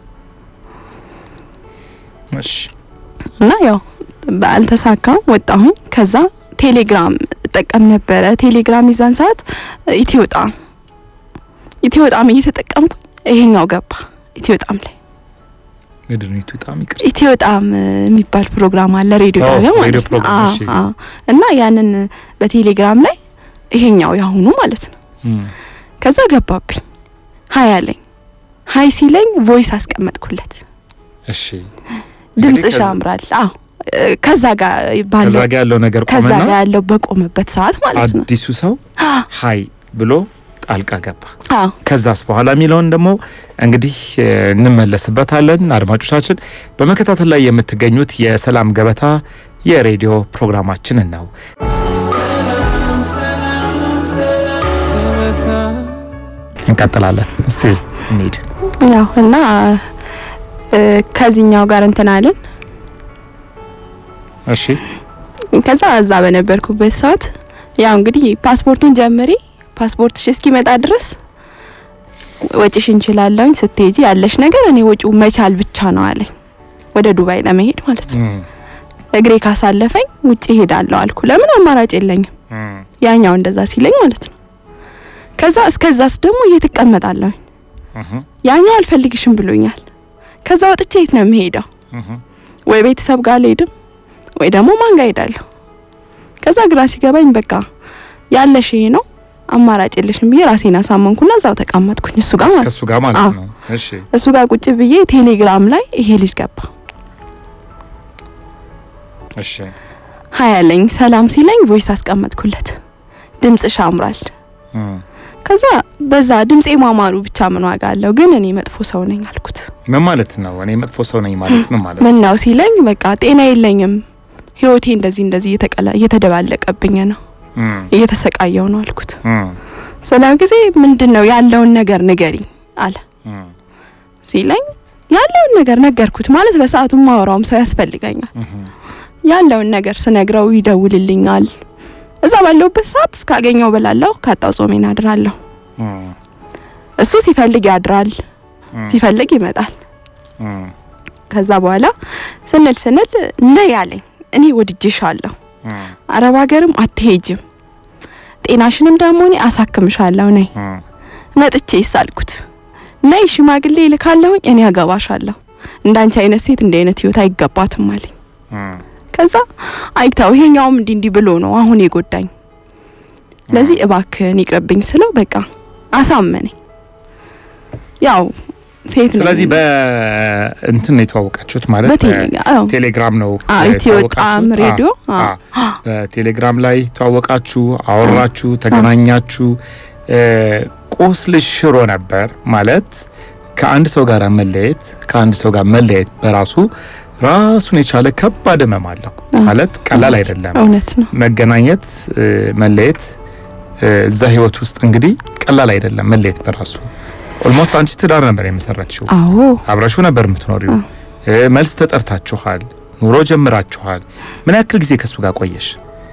እሺ እና ያው አልተሳካም፣ ወጣሁኝ። ከዛ ቴሌግራም እጠቀም ነበረ። ቴሌግራም የዛን ሰዓት ኢትዮጣም ኢትዮጣም እየተጠቀምኩ ይሄኛው ገባ ኢትዮጣም ላይ ምንድን ነው በጣም ይቅር ኢትዮጣም የሚባል ፕሮግራም አለ ሬዲዮ አዎ፣ ጣቢያ ሬዲዮ ማለት ነው። ፕሮግራም፣ አዎ፣ እሺ። አዎ። እና ያንን በቴሌግራም ላይ ይሄኛው ያሁኑ ማለት ነው። ከዛ ገባብኝ ሀይ አለኝ። ሀይ ሲለኝ ቮይስ አስቀመጥኩለት። እሺ ድምጽሽ ከዛ- ያምራል። አዎ እ፣ ከዛ ጋር ከዛ ባለው ጋር ያለው ነገር ከዛ ቆመና ጋር ያለው በቆመበት ሰዓት ማለት ነው። አዲሱ ሰው ሀይ ብሎ ጣልቃ ገባ። አዎ ከዛስ በኋላ የሚለውን ደግሞ እንግዲህ እ፣ እንመለስበታለን። አድማጮቻችን በመከታተል ላይ የምትገኙት የሰላም ገበታ የሬዲዮ ፕሮግራማችንን ነው። እንቀጥላለን። እስቲ እንሂድ። ያው እና እ፣ ከዚህኛው ጋር እንትን አለን። እሺ ከዛ እዛ በነበርኩበት ሰዓት ያው እንግዲህ ፓስፖርቱን ጀምሪ፣ ፓስፖርትሽ እስኪመጣ ድረስ ወጪሽ እንችላለሁኝ። ስትሄጂ ያለሽ ነገር እኔ ወጪው መቻል ብቻ ነው አለኝ። ወደ ዱባይ ለመሄድ ማለት ነው። እም፣ እግሬ ካሳለፈኝ ውጭ እሄዳለሁ አልኩ። ለምን አማራጭ የለኝም። ያኛው እንደዛ ሲለኝ ማለት ነው። ከዛ እስከዛስ ደግሞ የት እቀመጣለሁ? ያኛው አልፈልግሽም ብሎኛል። ከዛ ወጥቼ የት ነው የምሄደው? ወይ ቤተሰብ ጋር አልሄድም ወይ ደግሞ ማን ጋር ሄዳለሁ? ከዛ ግራ ሲገባኝ በቃ ያለሽ ይሄ ነው አማራጭ የለሽም ብዬ ራሴን አሳመንኩና እዛው ተቀመጥኩኝ እሱ ጋር ማለት ከሱ ጋር ማለት አዎ። ነው። እሺ እሱ ጋር ቁጭ ብዬ ቴሌግራም ላይ ይሄ ልጅ ገባ እሺ ሀይ አለኝ ሰላም ሲለኝ ቮይስ አስቀመጥኩለት ድምጽሽ ያምራል እም። ከዛ በዛ ድምጼ ማማሩ ብቻ ምን ዋጋ አለው ግን እኔ መጥፎ ሰው ነኝ አልኩት ምን ማለት ነው? እኔ መጥፎ ሰው ነኝ ማለት ምን ማለት ነው? ምን ነው ሲለኝ በቃ ጤና የለኝም ህይወቴ እንደዚህ እንደዚህ እየተቀላ እየተደባለቀብኝ ነው እም፣ እየተሰቃየው ነው አልኩት እም፣ ስለ ጊዜ ምንድን ነው ያለውን ነገር ንገሪኝ አለ እም፣ ሲለኝ ያለውን ነገር ነገርኩት ማለት በሰዓቱ ማወራውም ሰው ያስፈልገኛል እም፣ ያለውን ነገር ስነግረው ይደውልልኛል እዛ ባለሁበት ሰዓት ካገኘው በላለሁ ካጣው ጾሜን አድራለሁ እም፣ እሱ ሲፈልግ ያድራል እም፣ ሲፈልግ ይመጣል እም፣ ከዛ በኋላ ስንል ስንል ነይ ያለኝ እኔ ወድጄሻለሁ እም፣ አረብ ሀገርም አትሄጅም ጤናሽንም ደግሞ እኔ አሳክምሻለሁ ነይ እም፣ መጥቼ ይሳልኩት ነይ ሽማግሌ ይልካለሁኝ እኔ አገባሻለሁ እንዳንቺ አይነት ሴት እንዲህ አይነት ህይወት አይገባትም አለኝ እም፣ ከዛ አይታው ይሄኛውም እንዲህ እንዲህ ብሎ ነው አሁን የጎዳኝ ለዚህ እባክህን ይቅርብኝ ስለው በቃ አሳመነኝ ያው ሴት ነኝ ስለዚህ በእንትን ነው የተዋወቃችሁት ማለት በቴሌ- አዎ። ቴሌግራም ነው አዎ፣ ኢትዮ የተዋወቃችሁት? ጣዕም ሬዲዮ፣ አ- አዎ። አ- በቴሌግራም ላይ ተዋወቃችሁ፣ አወራችሁ፣ ተገናኛችሁ። እ፣ ቁስልሽ ሽሮ ነበር ማለት ከአንድ ሰው ጋር መለየት ከአንድ ሰው ጋር መለየት በራሱ ራሱን የቻለ ከባድ ህመም አለው ማለት ቀላል አይደለም። እውነት ነው መገናኘት እ፣ መለየት እ፣ እዛ ህይወት ውስጥ እንግዲህ ቀላል አይደለም መለየት በራሱ ኦልሞስት አንቺ ትዳር ነበር የመሰረትሽው አዎ አብረሹ ነበር የምትኖሪው እ፣ መልስ ተጠርታችኋል ኑሮ ጀምራችኋል ምን ያክል ጊዜ ከሱ ጋር ቆየሽ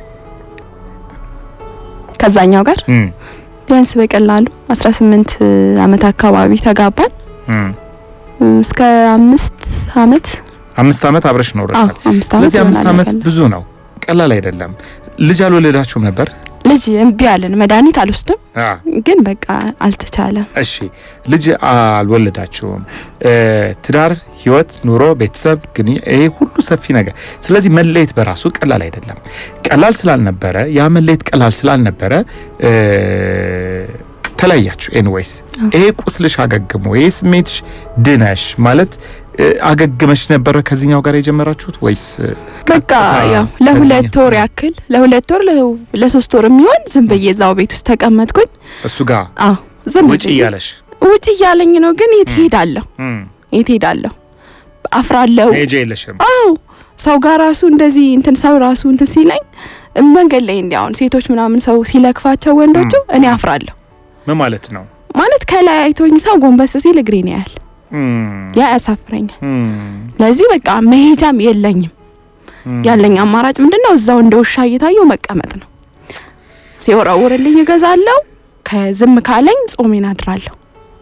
ከዛኛው ጋር እም፣ ቢያንስ በቀላሉ 18 አመት አካባቢ ተጋባን እም። እስከ አምስት አመት አምስት አመት አብረሽ ኖረሻል አዎ አምስት አመት ስለዚህ አምስት ይሆናል አመት በቀላሉ። ብዙ ነው ቀላል አይደለም ልጅ አልወለዳችሁም ነበር ልጅ እምቢ አለን መድኃኒት አልወስድም አ፣ ግን በቃ አልተቻለም እሺ ልጅ አልወለዳችሁም እ፣ ትዳር ህይወት ኑሮ ቤተሰብ ግን ይሄ ሁሉ ሰፊ ነገር ስለዚህ መለየት በራሱ ቀላል አይደለም ቀላል ስላልነበረ ያ መለየት ቀላል ስላልነበረ እ፣ ተለያያችሁ ኤንዌይስ ይሄ ቁስልሽ አገግሞ ይሄ ስሜትሽ ድነሽ ማለት እ፣ አገግመሽ ነበረ ከዚህኛው ጋር የጀመራችሁት ወይስ እ፣ በቃ ቀጥታ ያው ለሁለት ከዚህኛው? ወር ያክል ለሁለት ወር ለ- ለሶስት ወር የሚሆን ዝም ብዬ እዛው ቤት ውስጥ ተቀመጥኩኝ እሱ ጋር አዎ ዝም ውጭ ብዬ እያለሽ ውጭ እያለኝ ነው ግን የት ሄዳለሁ እም፣ የት ሄዳለሁ አፍራለሁ መሄጃ የለሽም አዎ ሰው ጋር ራሱ እንደዚህ እንትን ሰው ራሱ እንትን ሲለኝ መንገድ ላይ እንዲ አሁን ሴቶች ምናምን ሰው ሲለክፋቸው ወንዶቹ እኔ አፍራለሁ ምን ማለት ነው ማለት ከላይ አይቶኝ ሰው ጎንበስ ሲል እግሬን ያያል እም፣ ያ ያሳፍረኛል እም፣ ለዚህ በቃ መሄጃም የለኝም እም። ያለኝ አማራጭ ምንድን ነው እዛው እንደ ውሻ እየታየው መቀመጥ ነው ሲወረውርልኝ እገዛለሁ ከዝም ካለኝ ጾሜን አድራለሁ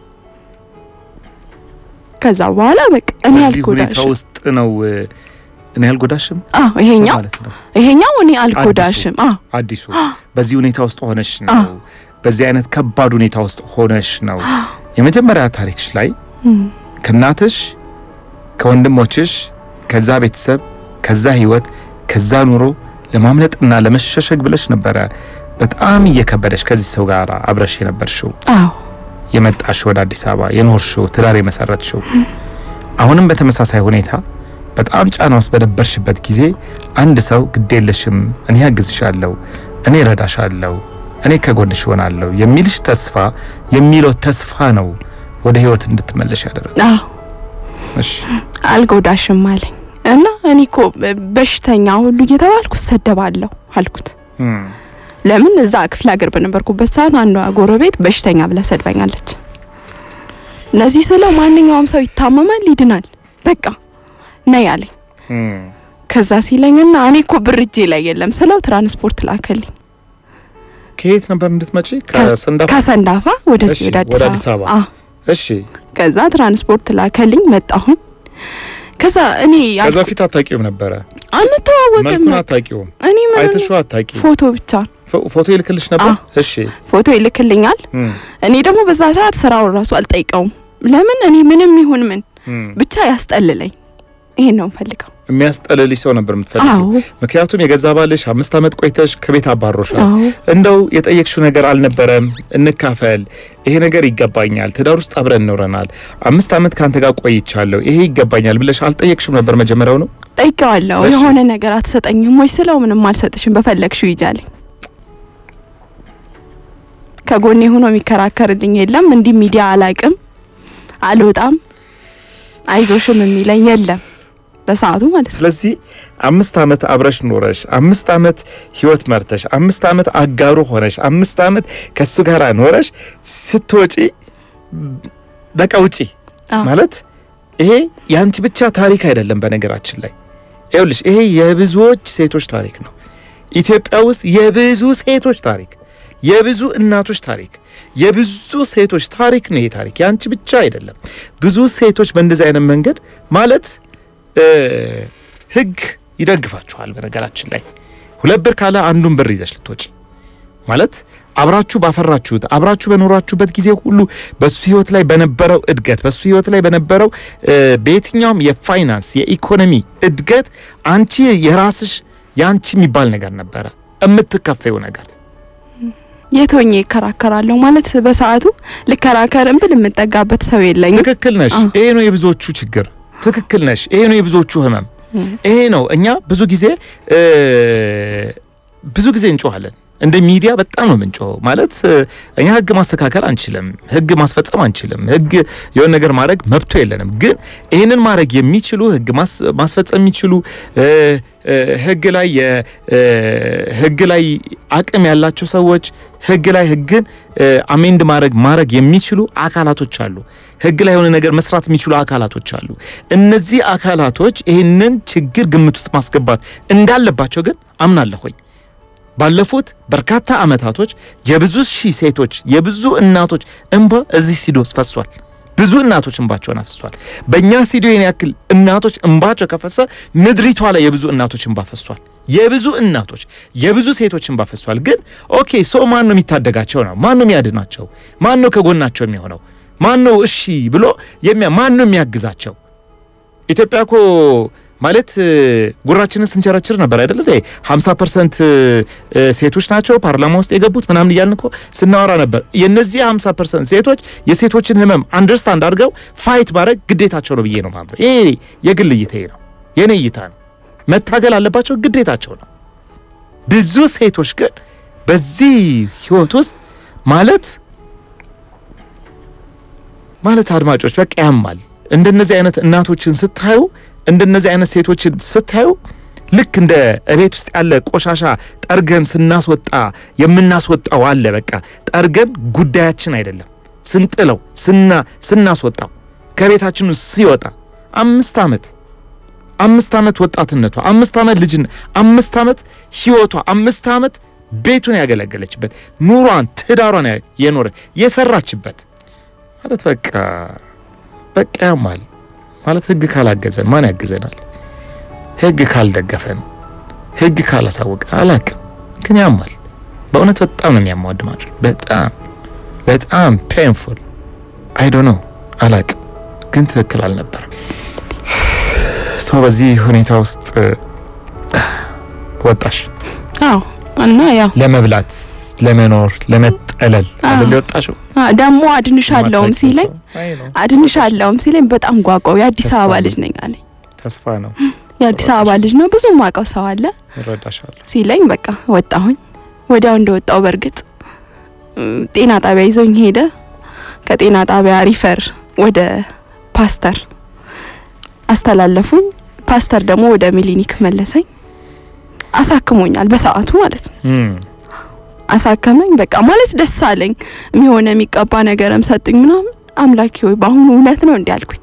ከዛ በኋላ በቃ እኔ በዚህ ሁኔታ አልጎዳሽም ውስጥ ነው እ፣ እኔ አልጎዳሽም አዎ ይሄኛው ማለት ነው ይሄኛው እኔ አልጎዳሽም አዎ አዲሱ በዚህ ሁኔታ ውስጥ ሆነሽ ነው አዎ። በዚህ አይነት ከባድ ሁኔታ ውስጥ ሆነሽ ነው የመጀመሪያ ታሪክሽ ላይ እም፣ ከእናትሽ ከወንድሞችሽ ከዛ ቤተሰብ ከዛ ህይወት ከዛ ኑሮ ለማምለጥና ለመሸሸግ ብለሽ ነበረ በጣም እየከበደሽ ከዚህ ሰው ጋር አብረሽ የነበርሽው አዎ የመጣሽ ወደ አዲስ አበባ የኖርሽው ትዳር የመሰረትሽው አሁንም በተመሳሳይ ሁኔታ በጣም ጫና ውስጥ በነበርሽበት ጊዜ አንድ ሰው ግድ የለሽም እኔ ያግዝሻለሁ እኔ እረዳሻለሁ እኔ ከጎንሽ ሆናለሁ የሚልሽ ተስፋ የሚለው ተስፋ ነው ወደ ህይወት እንድትመለሽ ያደረገ አዎ እሺ አልጎዳሽም አለኝ እና እኔ እኮ በሽተኛ ሁሉ እየተባልኩ እሰደባለሁ አልኩት እም፣ ለምን እዛ ክፍለ ሀገር በነበርኩበት ሰዓት አንዷ ጎረቤት በሽተኛ ብላ ሰድባኛለች ለዚህ ስለው ማንኛውም ሰው ይታመማል ይድናል በቃ ነይ አለኝ እም፣ ከዛ ሲለኝና እኔ እኮ ብር እጄ ላይ የለም ስለው ትራንስፖርት ላከልኝ ከየት ነበር እንድትመጪ ከሰንዳፋ ከሰንዳፋ ወደዚህ እሺ፣ ወደ ወደ አዲስ አዲስ አበባ አበባ። አዎ እሺ ከዛ ትራንስፖርት ላከልኝ መጣሁኝ ከዛ እኔ ከዛ በፊት አታውቂውም ነበረ? አንተዋወቅም። መልኩን አታውቂውም? እኔ ምን አይተሽው አታውቂም? ፎቶ ብቻ ፎ- ፎቶ ይልክልሽ ነበር? እሺ ፎቶ ይልክልኛል። እም፣ እኔ ደግሞ በዛ ሰዓት ስራውን ራሱ አልጠይቀውም። ለምን እኔ ምንም ይሁን ምን እም። ብቻ ያስጠልለኝ። ይሄን ነው የምፈልገው። የሚያስጠልልሽ ሰው ነበር የምትፈልጊው? አዎ ምክንያቱም የገዛ ባልሽ አምስት ዓመት ቆይተሽ ከቤት አባሮሻል። አዎ እንደው የጠየቅሽው ነገር አልነበረም? እንካፈል፣ ይሄ ነገር ይገባኛል፣ ትዳር ውስጥ አብረን እንኖረናል፣ አምስት ዓመት ከአንተ ጋር ቆይቻለሁ፣ ይሄ ይገባኛል ብለሽ አልጠየቅሽም ነበር መጀመሪያው ነው? ጠይቀዋለሁ። እሺ። የሆነ ነገር አትሰጠኝም ወይ ስለው ምንም አልሰጥሽም በፈለግሽው ይጃለኝ። ከጎኔ ሆኖ የሚከራከርልኝ የለም። እንዲህ ሚዲያ አላቅም አልወጣም አይዞሽም የሚለኝ የለም በሰዓቱ ማለት ነው። ስለዚህ አምስት ዓመት አብረሽ ኖረሽ አምስት ዓመት ህይወት መርተሽ አምስት ዓመት አጋሩ ሆነሽ አምስት ዓመት ከሱ ጋር ኖረሽ ስትወጪ በቃ ውጪ አዎ። ማለት ይሄ የአንቺ ብቻ ታሪክ አይደለም። በነገራችን ላይ ይኸውልሽ ይሄ የብዙዎች ሴቶች ታሪክ ነው። ኢትዮጵያ ውስጥ የብዙ ሴቶች ታሪክ፣ የብዙ እናቶች ታሪክ፣ የብዙ ሴቶች ታሪክ ነው። ይሄ ታሪክ የአንቺ ብቻ አይደለም። ብዙ ሴቶች በእንደዚህ አይነት መንገድ ማለት እ ህግ ይደግፋችኋል። በነገራችን ላይ ሁለት ብር ካለ አንዱን ብር ይዘሽ ልትወጪ ማለት አብራችሁ ባፈራችሁት አብራችሁ በኖራችሁበት ጊዜ ሁሉ በሱ ህይወት ላይ በነበረው እድገት በሱ ህይወት ላይ በነበረው እ በየትኛውም የፋይናንስ የኢኮኖሚ እድገት አንቺ የራስሽ የአንቺ የሚባል ነገር ነበረ የምትከፈው ነገር የት ሆኜ ይከራከራለሁ ማለት በሰዓቱ ልከራከርም ብል የምጠጋበት ሰው የለኝም። ትክክል ነሽ። አዎ። ይሄ ነው የብዙዎቹ ችግር። ትክክል ነሽ። ይሄ ነው የብዙዎቹ ህመም። እም። ይሄ ነው እኛ ብዙ ጊዜ እ ብዙ ጊዜ እንጮኋለን። እንደ ሚዲያ በጣም ነው የምንጮኸው። ማለት እ እኛ ህግ ማስተካከል አንችልም፣ ህግ ማስፈጸም አንችልም፣ ህግ የሆነ ነገር ማድረግ መብቶ የለንም። ግን ይህንን ማድረግ የሚችሉ ህግ ማስ- ማስፈጸም የሚችሉ እ እ ህግ ላይ የ- እ ህግ ላይ አቅም ያላቸው ሰዎች ህግ ላይ ህግን እ አሜንድ ማድረግ ማድረግ የሚችሉ አካላቶች አሉ። ህግ ላይ የሆነ ነገር መስራት የሚችሉ አካላቶች አሉ። እነዚህ አካላቶች ይህንን ችግር ግምት ውስጥ ማስገባት እንዳለባቸው ግን አምናለሁኝ። ባለፉት በርካታ አመታቶች የብዙ ሺህ ሴቶች የብዙ እናቶች እንባ እዚህ ስቱዲዮ ውስጥ ፈሷል። ብዙ እናቶች እንባቸውን አፍሷል። በእኛ ስቱዲዮ ይህን ያክል እናቶች እንባቸው ከፈሰ ምድሪቷ ላይ የብዙ እናቶች እንባ ፈሷል። የብዙ እናቶች የብዙ ሴቶች እንባ ፈሷል። ግን ኦኬ ሶ ማን ነው የሚታደጋቸው ነው? ማን ነው የሚያድናቸው? ማን ነው ከጎናቸው የሚሆነው? ማን ነው እሺ ብሎ የሚያ ማን ነው የሚያግዛቸው? ኢትዮጵያ እኮ ማለት እ፣ ጉራችንን ስንቸረችር ነበር አይደል? 50 ፐርሰንት ሴቶች ናቸው ፓርላማ ውስጥ የገቡት ምናምን እያልን እኮ ስናወራ ነበር። የነዚህ 50 ፐርሰንት ሴቶች የሴቶችን ህመም አንደርስታንድ አድርገው ፋይት ማድረግ ግዴታቸው ነው ብዬ ነው ማምነው። ይሄ የግል እይታዬ ነው፣ የኔ እይታ ነው። መታገል አለባቸው፣ ግዴታቸው ነው። ብዙ ሴቶች ግን በዚህ ህይወት ውስጥ ማለት ማለት አድማጮች በቃ ያማል። እንደነዚህ አይነት እናቶችን ስታዩ እንደነዚህ አይነት ሴቶችን ስታዩ ልክ እንደ እቤት ውስጥ ያለ ቆሻሻ ጠርገን ስናስወጣ የምናስወጣው አለ። በቃ ጠርገን ጉዳያችን አይደለም ስንጥለው ስና ስናስወጣው ከቤታችን ውስጥ ሲወጣ አምስት ዓመት አምስት ዓመት ወጣትነቷ አምስት ዓመት ልጅነት አምስት ዓመት ህይወቷ አምስት ዓመት ቤቱን ያገለገለችበት ኑሯን ትዳሯን ያ- የኖረ የሰራችበት ማለት በቃ በቃ ያማል ማለት ህግ ካላገዘን ማን ያግዘናል? ህግ ካልደገፈን ህግ ካላሳወቀ አላቅም ግን ያማል። በእውነት በጣም ነው የሚያማው አድማጭ፣ በጣም በጣም ፔንፉል አይ ዶንት ኖ አላቅም፣ ግን ትክክል አልነበረም። ሰው በዚህ ሁኔታ ውስጥ እ፣ ወጣሽ አዎ እና ያው ለመብላት ለመኖር ለመጠለል አዎ። አይደል የወጣሽው? አ፣ ደግሞ አድንሻለሁም ሲለኝ አይ ነው አድንሻለሁም ሲለኝ በጣም ጓጓው። የአዲስ ተስፋ አበባ ነው። ልጅ ነኝ አለኝ። ተስፋ ነው። የአዲስ አበባ ልጅ ነው ብዙ ማውቀው ሰው አለ እረዳሻለሁ። ሲለኝ በቃ ወጣሁኝ። ወዲያው እንደወጣው በእርግጥ እም፣ ጤና ጣቢያ ይዞኝ ሄደ። ከጤና ጣቢያ ሪፈር ወደ ፓስተር አስተላለፉኝ። ፓስተር ደግሞ ወደ ሚሊኒክ መለሰኝ። አሳክሞኛል በሰዓቱ ማለት ነው። እም አሳከመኝ። በቃ ማለት ደስ አለኝ። የሚሆነ የሚቀባ ነገርም ሰጡኝ ምናምን። አምላኪ ሆይ በአሁኑ እውነት ነው እንዲህ አልኩኝ።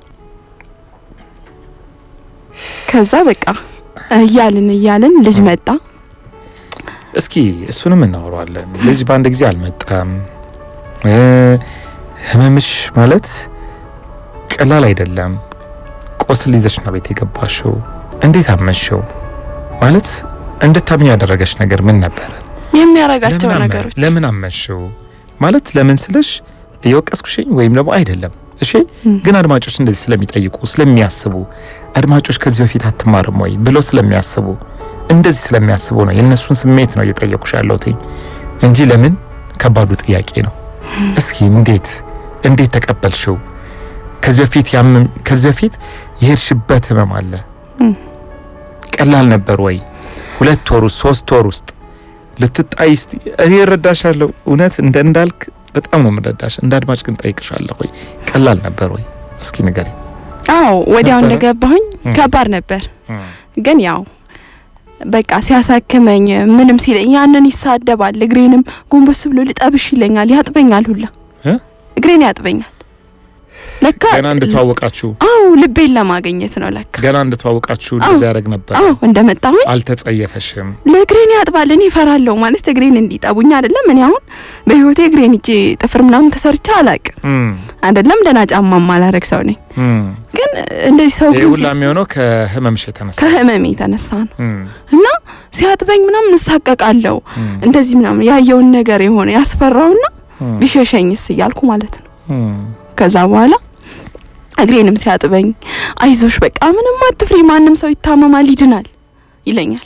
ከዛ በቃ እያልን እያልን ልጅ መጣ። እስኪ እሱንም እናወራዋለን። ልጅ በአንድ ጊዜ አልመጣም። እ ህመምሽ ማለት ቀላል አይደለም። ቁስል ይዘሽ ነው ቤት የገባሽው። እንዴት አመንሽው? ማለት እንድታምኝ ያደረገሽ ነገር ምን ነበረ? የሚያረጋቸው ለምን አመ- ነገሮች ለምን አመንሽው? ማለት ለምን ስልሽ እየወቀስኩሽኝ ወይም ደግሞ አይደለም። እሺ እም። ግን አድማጮች እንደዚህ ስለሚጠይቁ ስለሚያስቡ አድማጮች ከዚህ በፊት አትማርም ወይ ብለው ስለሚያስቡ እንደዚህ ስለሚያስቡ ነው የእነሱን ስሜት ነው እየጠየቁሽ ያለሁት እንጂ ለምን ከባዱ ጥያቄ ነው። እስኪ እንዴት እንዴት ተቀበልሽው? ከዚህ በፊት ያምን ከዚህ በፊት የሄድሽበት ህመም አለ እም። ቀላል ነበር ወይ? ሁለት ወር ውስጥ ሶስት ወር ውስጥ ልትጣይ እስቲ እኔ እረዳሻለሁ። እውነት እንደ እንዳልክ በጣም ነው የምረዳሽ። እንደ አድማጭ ግን ጠይቅሻለሁ ወይ ቀላል ነበር ወይ? እስኪ ንገሪ። አዎ ወዲያው ነበረ? እንደገባሁኝ እም። ከባድ ነበር። ግን ያው በቃ ሲያሳክመኝ ምንም ሲለኝ ያንን ይሳደባል። እግሬንም ጎንበስ ብሎ ልጠብሽ ይለኛል፣ ያጥበኛል ሁላ እ? እግሬን ያጥበኛል። ለካ ገና እንድተዋወቃችሁ አዎ ልቤን ለማግኘት ነው ለካ። ገና እንድተዋወቃችሁ አዎ። እንደዚህ ያደርግ ነበር። አዎ እንደመጣሁኝ አልተጸየፈሽም? ለእግሬን ያጥባል። እኔ እፈራለሁ ማለት እግሬን እንዲጠቡኝ አይደለም። እኔ አሁን በህይወቴ እግሬን እጄ ጥፍር ምናምን ተሰርቼ አላቅም እም፣ አይደለም። ደህና ጫማ ማላረግ ሰው ነኝ። እም። ግን እንደዚህ ሰው ይሄ ግን ሁላ ሲስ- የሚሆነው ከህመምሽ የተነሳ ከህመሜ የተነሳ ነው እም፣ እና ሲያጥበኝ ምናምን እሳቀቃለሁ። እም፣ እንደዚህ ምናምን ያየውን ነገር የሆነ ያስፈራውና እም፣ ቢሸሸኝስ እያልኩ ማለት ነው። እም። ከዛ በኋላ እግሬንም ሲያጥበኝ አይዞሽ በቃ ምንም አትፍሪ፣ ማንም ሰው ይታመማል ይድናል ይለኛል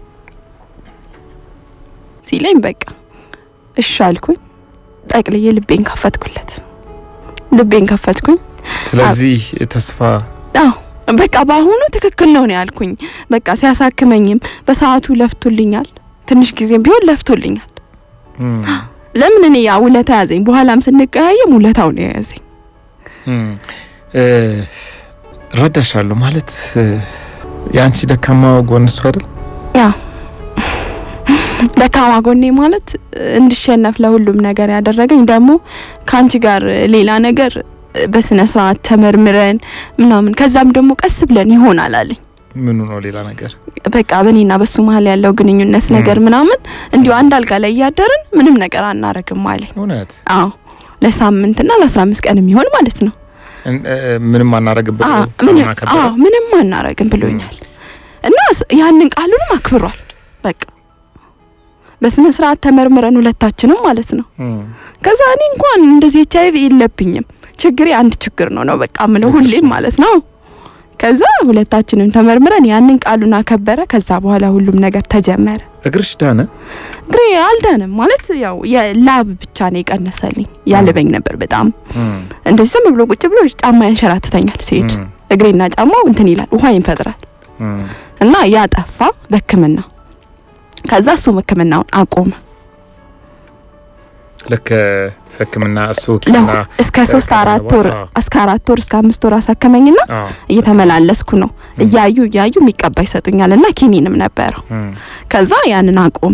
ሲለኝ በቃ እሺ አልኩኝ። ጠቅልዬ ልቤን ከፈትኩለት፣ ልቤን ከፈትኩኝ። ስለዚህ ተስፋ አዎ በቃ በአሁኑ ትክክል ነው ነው ያልኩኝ። በቃ ሲያሳክመኝም በሰዓቱ ለፍቶልኛል፣ ትንሽ ጊዜም ቢሆን ለፍቶልኛል። እም፣ ለምን እኔ ያ ውለታ ያዘኝ፣ በኋላም ስንቀያየም ውለታው ነው የያዘኝ። እም። እ፣ እረዳሻለሁ ማለት እ፣ የአንቺ ደካማ ጎን እሱ አይደል? ያው ደካማ ጎኔ ማለት እንድሸነፍ ለሁሉም ነገር ያደረገኝ ደግሞ ከአንቺ ጋር ሌላ ነገር በስነ ስርዓት ተመርምረን ምናምን ከዛም ደግሞ ቀስ ብለን ይሆናል አለኝ። ምኑ ነው ሌላ ነገር? በቃ በእኔና በሱ መሀል ያለው ግንኙነት ነገር ምናምን እንዲሁ አንድ አልጋ ላይ እያደርን ምንም ነገር አናረግም አለኝ። እውነት አዎ ለሳምንትና ለአስራ አምስት ቀን የሚሆን ማለት ነው። እን- እ፣ ምንም አናረግበት አዎ ምንም አዎ ምንም አናረግም ብሎኛል እና ስ- ያንን ቃሉንም አክብሯል። በቃ በስነ ስርዓት ተመርምረን ሁለታችንም ማለት ነው። ከዛ እኔ እንኳን እንደዚህ ኤች አይቪ የለብኝም ችግሬ አንድ ችግር ነው ነው በቃ ምለው ሁሌም ማለት ነው። ከዛ ሁለታችንም ተመርምረን ያንን ቃሉን አከበረ። ከዛ በኋላ ሁሉም ነገር ተጀመረ። እግርሽ ዳነ? እግሬ አልዳንም ማለት ያው የላብ ብቻ ነው የቀነሰልኝ። ያልበኝ ነበር በጣም እንደዚህ ዝም ብሎ ቁጭ ብሎ ጫማ ያንሸራትተኛል ሲሄድ እግሬና ጫማው እንትን ይላል ውሃ ይፈጥራል እና ያ ጠፋ በሕክምና ከዛ እሱም ሕክምናውን አቆመ። ልክ ሕክምና እሱ ለው ሕክምና እስከ ሶስት አራት ወር አዎ። እስከ አራት ወር እስከ አምስት ወር አሳከመኝና አዎ። እየተመላለስኩ ነው እያዩ እያዩ የሚቀባ ይሰጡኛል እና ኪኒንም ነበረው። እም። ከዛ ያንን አቆመ።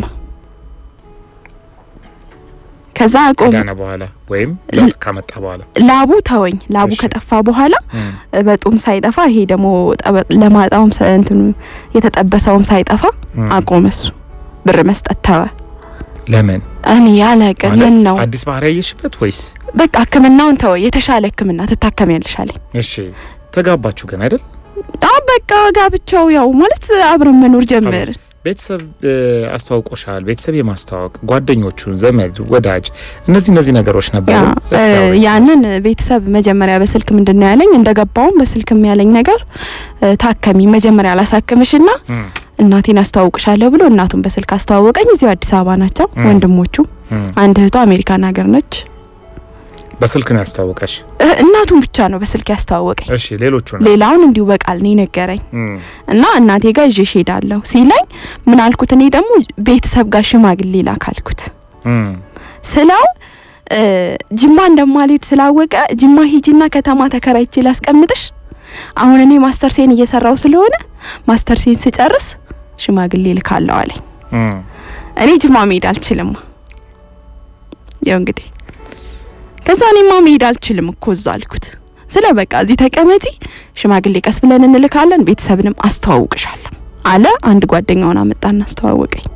ከዛ አቆመ። ከዳነ በኋላ ወይም ለውጥ ካመጣ በኋላ ላቡ ተወኝ። ላቡ እሺ። ከጠፋ በኋላ እም። በጡም ሳይጠፋ ይሄ ደግሞ ጠበ- ለማጣውም ሰ- እንትኑ የተጠበሰውም ሳይጠፋ እም። አቆመ። እሱ ብር መስጠት ተወ። ለምን እኔ ያለቅን ምን ማለት ነው አዲስ ባህሪ ያየሽበት ወይስ? በቃ ሕክምናውን ተወ። የተሻለ ሕክምና ትታከሚያለሽ አለኝ። እሺ ተጋባችሁ ግን አይደል? አዎ በቃ ጋብቻው ያው ማለት አብረን መኖር ጀመርን። ቤተሰብ እ፣ አስተዋውቆሻል። ቤተሰብ የማስተዋወቅ ጓደኞቹን፣ ዘመድ፣ ወዳጅ እነዚህ እነዚህ ነገሮች ነበሩ። ያ እስኪ እ፣ አውሪኝ። ያንን ቤተሰብ መጀመሪያ በስልክ ምንድን ነው ያለኝ፣ እንደገባውም በስልክም ያለኝ ነገር እ፣ ታከሚ መጀመሪያ ላሳክምሽና እም፣ እናቴን አስተዋውቅሻለሁ ብሎ እናቱን በስልክ አስተዋወቀኝ። እዚሁ አዲስ አበባ ናቸው እም። ወንድሞቹ። እም። አንድ እህቷ አሜሪካን ሀገር ነች። በስልክ ነው ያስተዋወቀሽ? እ፣ እናቱን ብቻ ነው በስልክ ያስተዋወቀኝ። እሺ ሌሎቹን ሌላውን እንዲሁ በቃል ነው የነገረኝ። እና እናቴ ጋር ይዤሽ ሄዳለሁ ሲለኝ ምን አልኩት? እኔ ደግሞ ቤተሰብ ጋር ሽማግሌ ላክ አልኩት ስለው እ፣ ጅማ እንደማልሄድ ስላወቀ ጅማ ሂጂና ከተማ ተከራይቼ ላስቀምጥሽ፣ አሁን እኔ ማስተርሴን እየሰራው ስለሆነ ማስተርሴን ስጨርስ ሽማግሌ ልካለሁ አለኝ። እኔ ጅማ መሄድ አልችልም። ያው እንግዲህ ከዛ እኔማ መሄድ አልችልም እኮ እዛ አልኩት። ስለ በቃ እዚህ ተቀመጪ፣ ሽማግሌ ቀስ ብለን እንልካለን፣ ቤተሰብንም አስተዋውቅሻለሁ አለ። አንድ ጓደኛውን አመጣና አስተዋወቀኝ።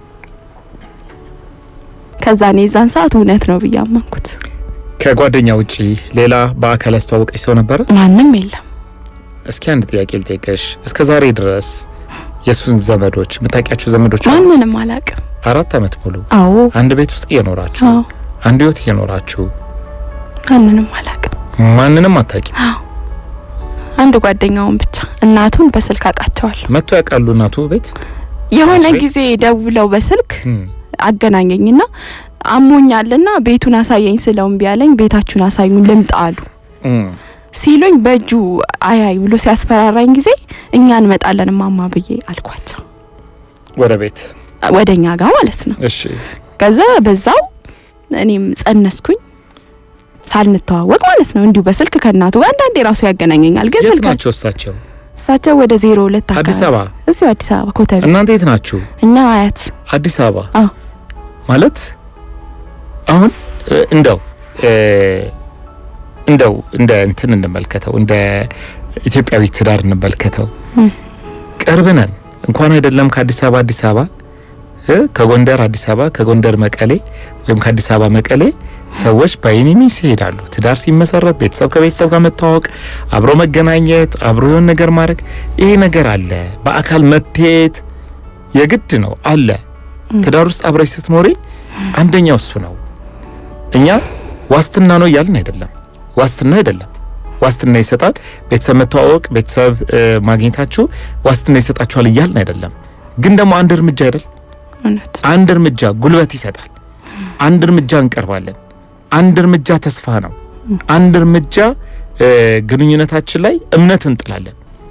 ከዛ እኔ የዛን ሰዓት እውነት ነው ብዬ አመንኩት። ከጓደኛ ውጪ ሌላ በአካል ያስተዋወቀች ሰው ነበረ? ማንም የለም። እስኪ አንድ ጥያቄ ልጠይቀሽ። እስከ ዛሬ ድረስ የእሱን ዘመዶች የምታውቂያቸው ዘመዶች አሉ? ማንንም አላውቅም። አራት ዓመት ሙሉ አዎ አንድ ቤት ውስጥ እየኖራችሁ አዎ አንድ ህይወት እየኖራችሁ ማንንም አላውቅም። ማንንም አታውቂ። አዎ አንድ ጓደኛውን ብቻ እናቱን በስልክ አውቃቸዋለሁ። መጥቶ ያውቃሉ እናቱ ቤት? የሆነ አንቺ? ጊዜ ደውለው በስልክ እም፣ አገናኘኝና አሞኛልና ቤቱን አሳየኝ ስለው እምቢ አለኝ። ቤታችሁን አሳዩኝ ልምጣ አሉ እም፣ ሲሉኝ በእጁ አያይ ብሎ ሲያስፈራራኝ ጊዜ እኛ እንመጣለን ማማ ብዬ አልኳቸው። ወደ ቤት ወደ እኛ ጋር ማለት ነው። እሺ። ከዛ በዛው እኔም ጸነስኩኝ ሳልንተዋወቅ ማለት ነው። እንዲሁ በስልክ ከእናቱ ጋር አንዳንዴ ራሱ ያገናኘኛል። ግን የት ስልክ ናቸው እሳቸው? እሳቸው ወደ ዜሮ ሁለት አዲስ አካባቢ አበባ። እዚሁ አዲስ አበባ ኮተቤ፣ እናንተ የት ናችሁ? እኛ አያት አዲስ አበባ። አዎ። ማለት አሁን እ፣ እንደው እ፣ እንደው እንደ እንትን እንመልከተው፣ እንደ ኢትዮጵያዊ ትዳር እንመልከተው። እም። ቅርብ ነን እንኳን አይደለም ከአዲስ አበባ አዲስ አበባ እ፣ ከጎንደር አዲስ አበባ ከጎንደር መቀሌ ወይም ከአዲስ አበባ መቀሌ ሰዎች በኢሚሚስ ይሄዳሉ። ትዳር ሲመሰረት ቤተሰብ ከቤተሰብ ጋር መተዋወቅ፣ አብሮ መገናኘት፣ አብሮ የሆነ ነገር ማድረግ ይሄ ነገር አለ። በአካል መታየት የግድ ነው አለ። እም። ትዳር ውስጥ አብረሽ ስትኖሪ አንደኛው እሱ ነው። እኛ ዋስትና ነው እያልን አይደለም፣ ዋስትና አይደለም። ዋስትና ይሰጣል ቤተሰብ መተዋወቅ፣ ቤተሰብ እ፣ ማግኘታችሁ ዋስትና ይሰጣችኋል እያልን አይደለም። ግን ደግሞ አንድ እርምጃ አይደል እውነት አንድ እርምጃ ጉልበት ይሰጣል። አንድ እርምጃ እንቀርባለን። አንድ እርምጃ ተስፋ ነው። አንድ እርምጃ እ፣ ግንኙነታችን ላይ እምነት እንጥላለን።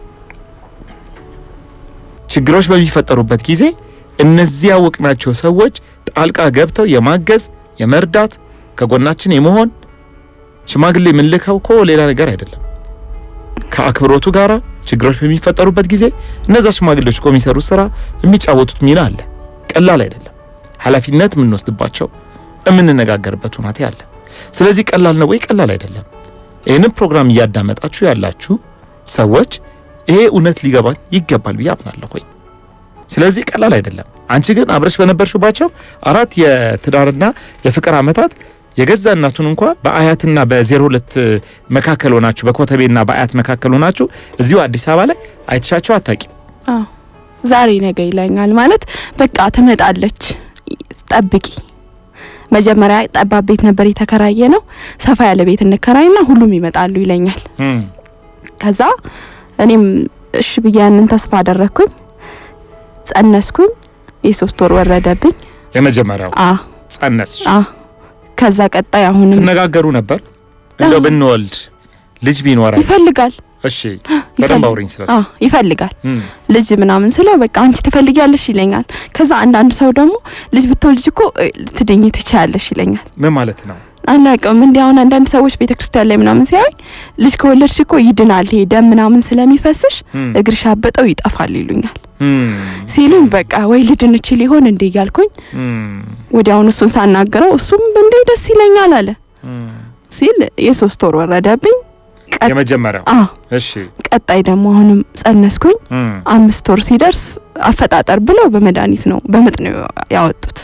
ችግሮች በሚፈጠሩበት ጊዜ እነዚህ ያወቅናቸው ሰዎች ጣልቃ ገብተው የማገዝ የመርዳት ከጎናችን የመሆን ሽማግሌ የምንልከው እኮ ሌላ ነገር አይደለም። ከአክብሮቱ ጋራ ችግሮች በሚፈጠሩበት ጊዜ እነዛ ሽማግሌዎች እኮ የሚሰሩት ስራ የሚጫወቱት ሚና አለ። ቀላል አይደለም። ኃላፊነት የምንወስድባቸው የምንነጋገርበት ሁናቴ አለ። ስለዚህ ቀላል ነው ወይ? ቀላል አይደለም። ይህንን ፕሮግራም እያዳመጣችሁ ያላችሁ ሰዎች ይሄ እውነት ሊገባን ይገባል ብዬ አምናለሁ። ወይ ስለዚህ ቀላል አይደለም። አንቺ ግን አብረሽ በነበርሽባቸው አራት የትዳርና የፍቅር ዓመታት የገዛ እናቱን እንኳ በአያትና በዜሮ ሁለት መካከል ሆናችሁ በኮተቤና በአያት መካከል ሆናችሁ እዚሁ አዲስ አበባ ላይ አይተሻቸው አታውቂም። አዎ ዛሬ ነገ ይለኛል ማለት በቃ ትመጣለች፣ ጠብቂ። መጀመሪያ ጠባብ ቤት ነበር የተከራየ ነው። ሰፋ ያለ ቤት እንከራይና ሁሉም ይመጣሉ ይለኛል። ከዛ እኔም እሺ ብዬ ያንን ተስፋ አደረግኩኝ። ጸነስኩኝ። የሶስት ወር ወረደብኝ። የመጀመሪያው አ ጸነስሽ። አ ከዛ ቀጣይ አሁንም ትነጋገሩ ነበር እንደው ብንወልድ ልጅ ቢኖረን ይፈልጋል እሺ በደንብ አውሪኝ ስለሱ አ ይፈልጋል እም፣ ልጅ ምናምን ስለው በቃ አንቺ ትፈልጊያለሽ ይለኛል። ከዛ አንዳንድ ሰው ደግሞ ልጅ ብትወልጅ እኮ እ፣ ልትድኝ ትችያለሽ ይለኛል። ምን ማለት ነው አላውቅም እንዲህ አሁን አንዳንድ ሰዎች ቤተክርስቲያን ላይ ምናምን ሲያዩኝ ልጅ ከወለድሽ እኮ ይድናል ይሄ ደም ምናምን ስለሚፈስሽ እም፣ እግርሽ አበጠው ይጠፋል ይሉኛል። እም፣ ሲሉኝ በቃ ወይ ልድን እችል ይሆን እንዴ እያልኩኝ እም፣ ወዲያውኑ እሱን ሳናግረው እሱም እንዴ ደስ ይለኛል አለ እም። ሲል የሶስት ወር ወረደብኝ። ቀጥ- የመጀመሪያው አ እሺ ቀጣይ ደግሞ አሁንም ጸነስኩኝ። እም፣ አምስት ወር ሲደርስ አፈጣጠር ብለው በመድኃኒት ነው በምጥ ነው ያወጡት።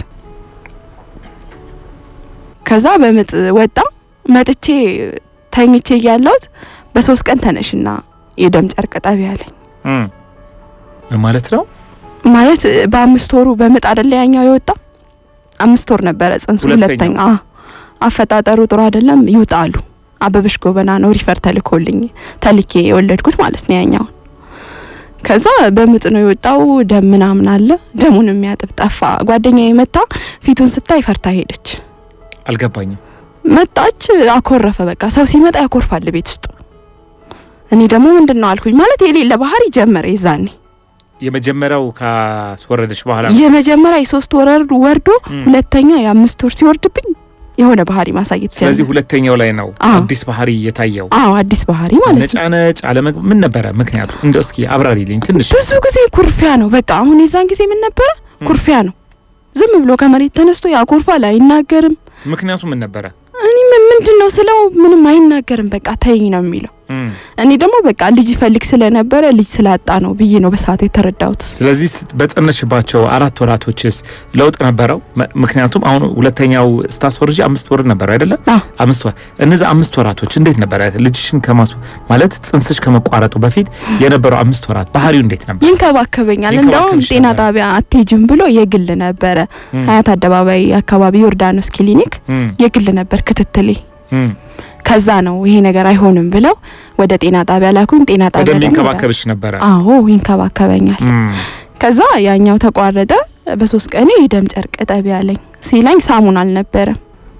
ከዛ በምጥ ወጣ። መጥቼ ተኝቼ እያለሁት በሶስት ቀን ተነሽና የደም ጨርቅ ጠቢ አለኝ። እም። ምን ማለት ነው ማለት በአምስት ወሩ በምጥ አይደለ ያኛው የወጣ አምስት ወር ነበረ ጽንሱ። ሁለተኛው። ሁለተኛ አ አፈጣጠሩ ጥሩ አይደለም ይውጣሉ። አበበሽ ጎበና ነው ሪፈር ተልኮልኝ ተልኬ የወለድኩት ማለት ነው ያኛውን። ከዛ በምጥ ነው የወጣው። ደም ምናምን አለ። ደሙን የሚያጥብ ጠፋ። ጓደኛዬ መታ ፊቱን ስታይ ፈርታ ሄደች። አልገባኝም መጣች፣ አኮረፈ። በቃ ሰው ሲመጣ ያኮርፋል ቤት ውስጥ። እኔ ደግሞ ምንድን ነው አልኩኝ። ማለት የሌለ ባህሪ ጀመረ የዛኔ የመጀመሪያው ካስወረደች በኋላ ነው? የመጀመሪያ የሶስት ወር ወርዶ እም። ሁለተኛ የአምስት ወር ሲወርድብኝ የሆነ ባህሪ ማሳየት ስለዚህ ጀመረ። ሁለተኛው ላይ ነው አዎ። አዲስ ባህሪ የታየው አዎ አዲስ ባህሪ ማለት ነው። ነጫነጭ አለመግ ምን ነበረ ምክንያቱ እንደው እስኪ አብራሪልኝ ትንሽ ብዙ ጊዜ ኩርፊያ ነው። በቃ አሁን የዛን ጊዜ ምን ነበረ? ኩርፊያ ነው። ዝም ብሎ ከመሬት ተነስቶ ያኮርፋል፣ አይናገርም። ምክንያቱ ምን ነበረ እኔ ምን ምንድን ነው ስለው ምንም አይናገርም። በቃ ተይኝ ነው የሚለው። እኔ ደግሞ በቃ ልጅ ይፈልግ ስለነበረ ልጅ ስላጣ ነው ብዬ ነው በሰዓቱ የተረዳሁት። ስለዚህ በጸነሽባቸው አራት ወራቶችስ ለውጥ ነበረው? ምክንያቱም አሁን ሁለተኛው ስታስወርጂ አምስት ወር ነበር አይደለ? አምስት ወር እነዚህ አምስት ወራቶች እንዴት ነበረ? ልጅሽን ከማስ ማለት ጽንስሽ ከመቋረጡ በፊት የነበረው አምስት ወራት ባህሪው እንዴት ነበር? ይንከባከበኛል። እንደውም ጤና ጣቢያ አትሄጂም ብሎ የግል ነበረ ሀያት አደባባይ አካባቢ ዮርዳኖስ ክሊኒክ የግል ነበር ክትትሌ ከዛ ነው ይሄ ነገር አይሆንም ብለው ወደ ጤና ጣቢያ ላኩኝ። ጤና ጣቢያ ደግሞ ይንከባከብሽ ነበረ? አዎ ይንከባከበኛል። ከዛ ያኛው ተቋረጠ። በሶስት ቀኔ የደም ጨርቅ ጠቢ ያለኝ ሲላኝ ሳሙና አልነበረም።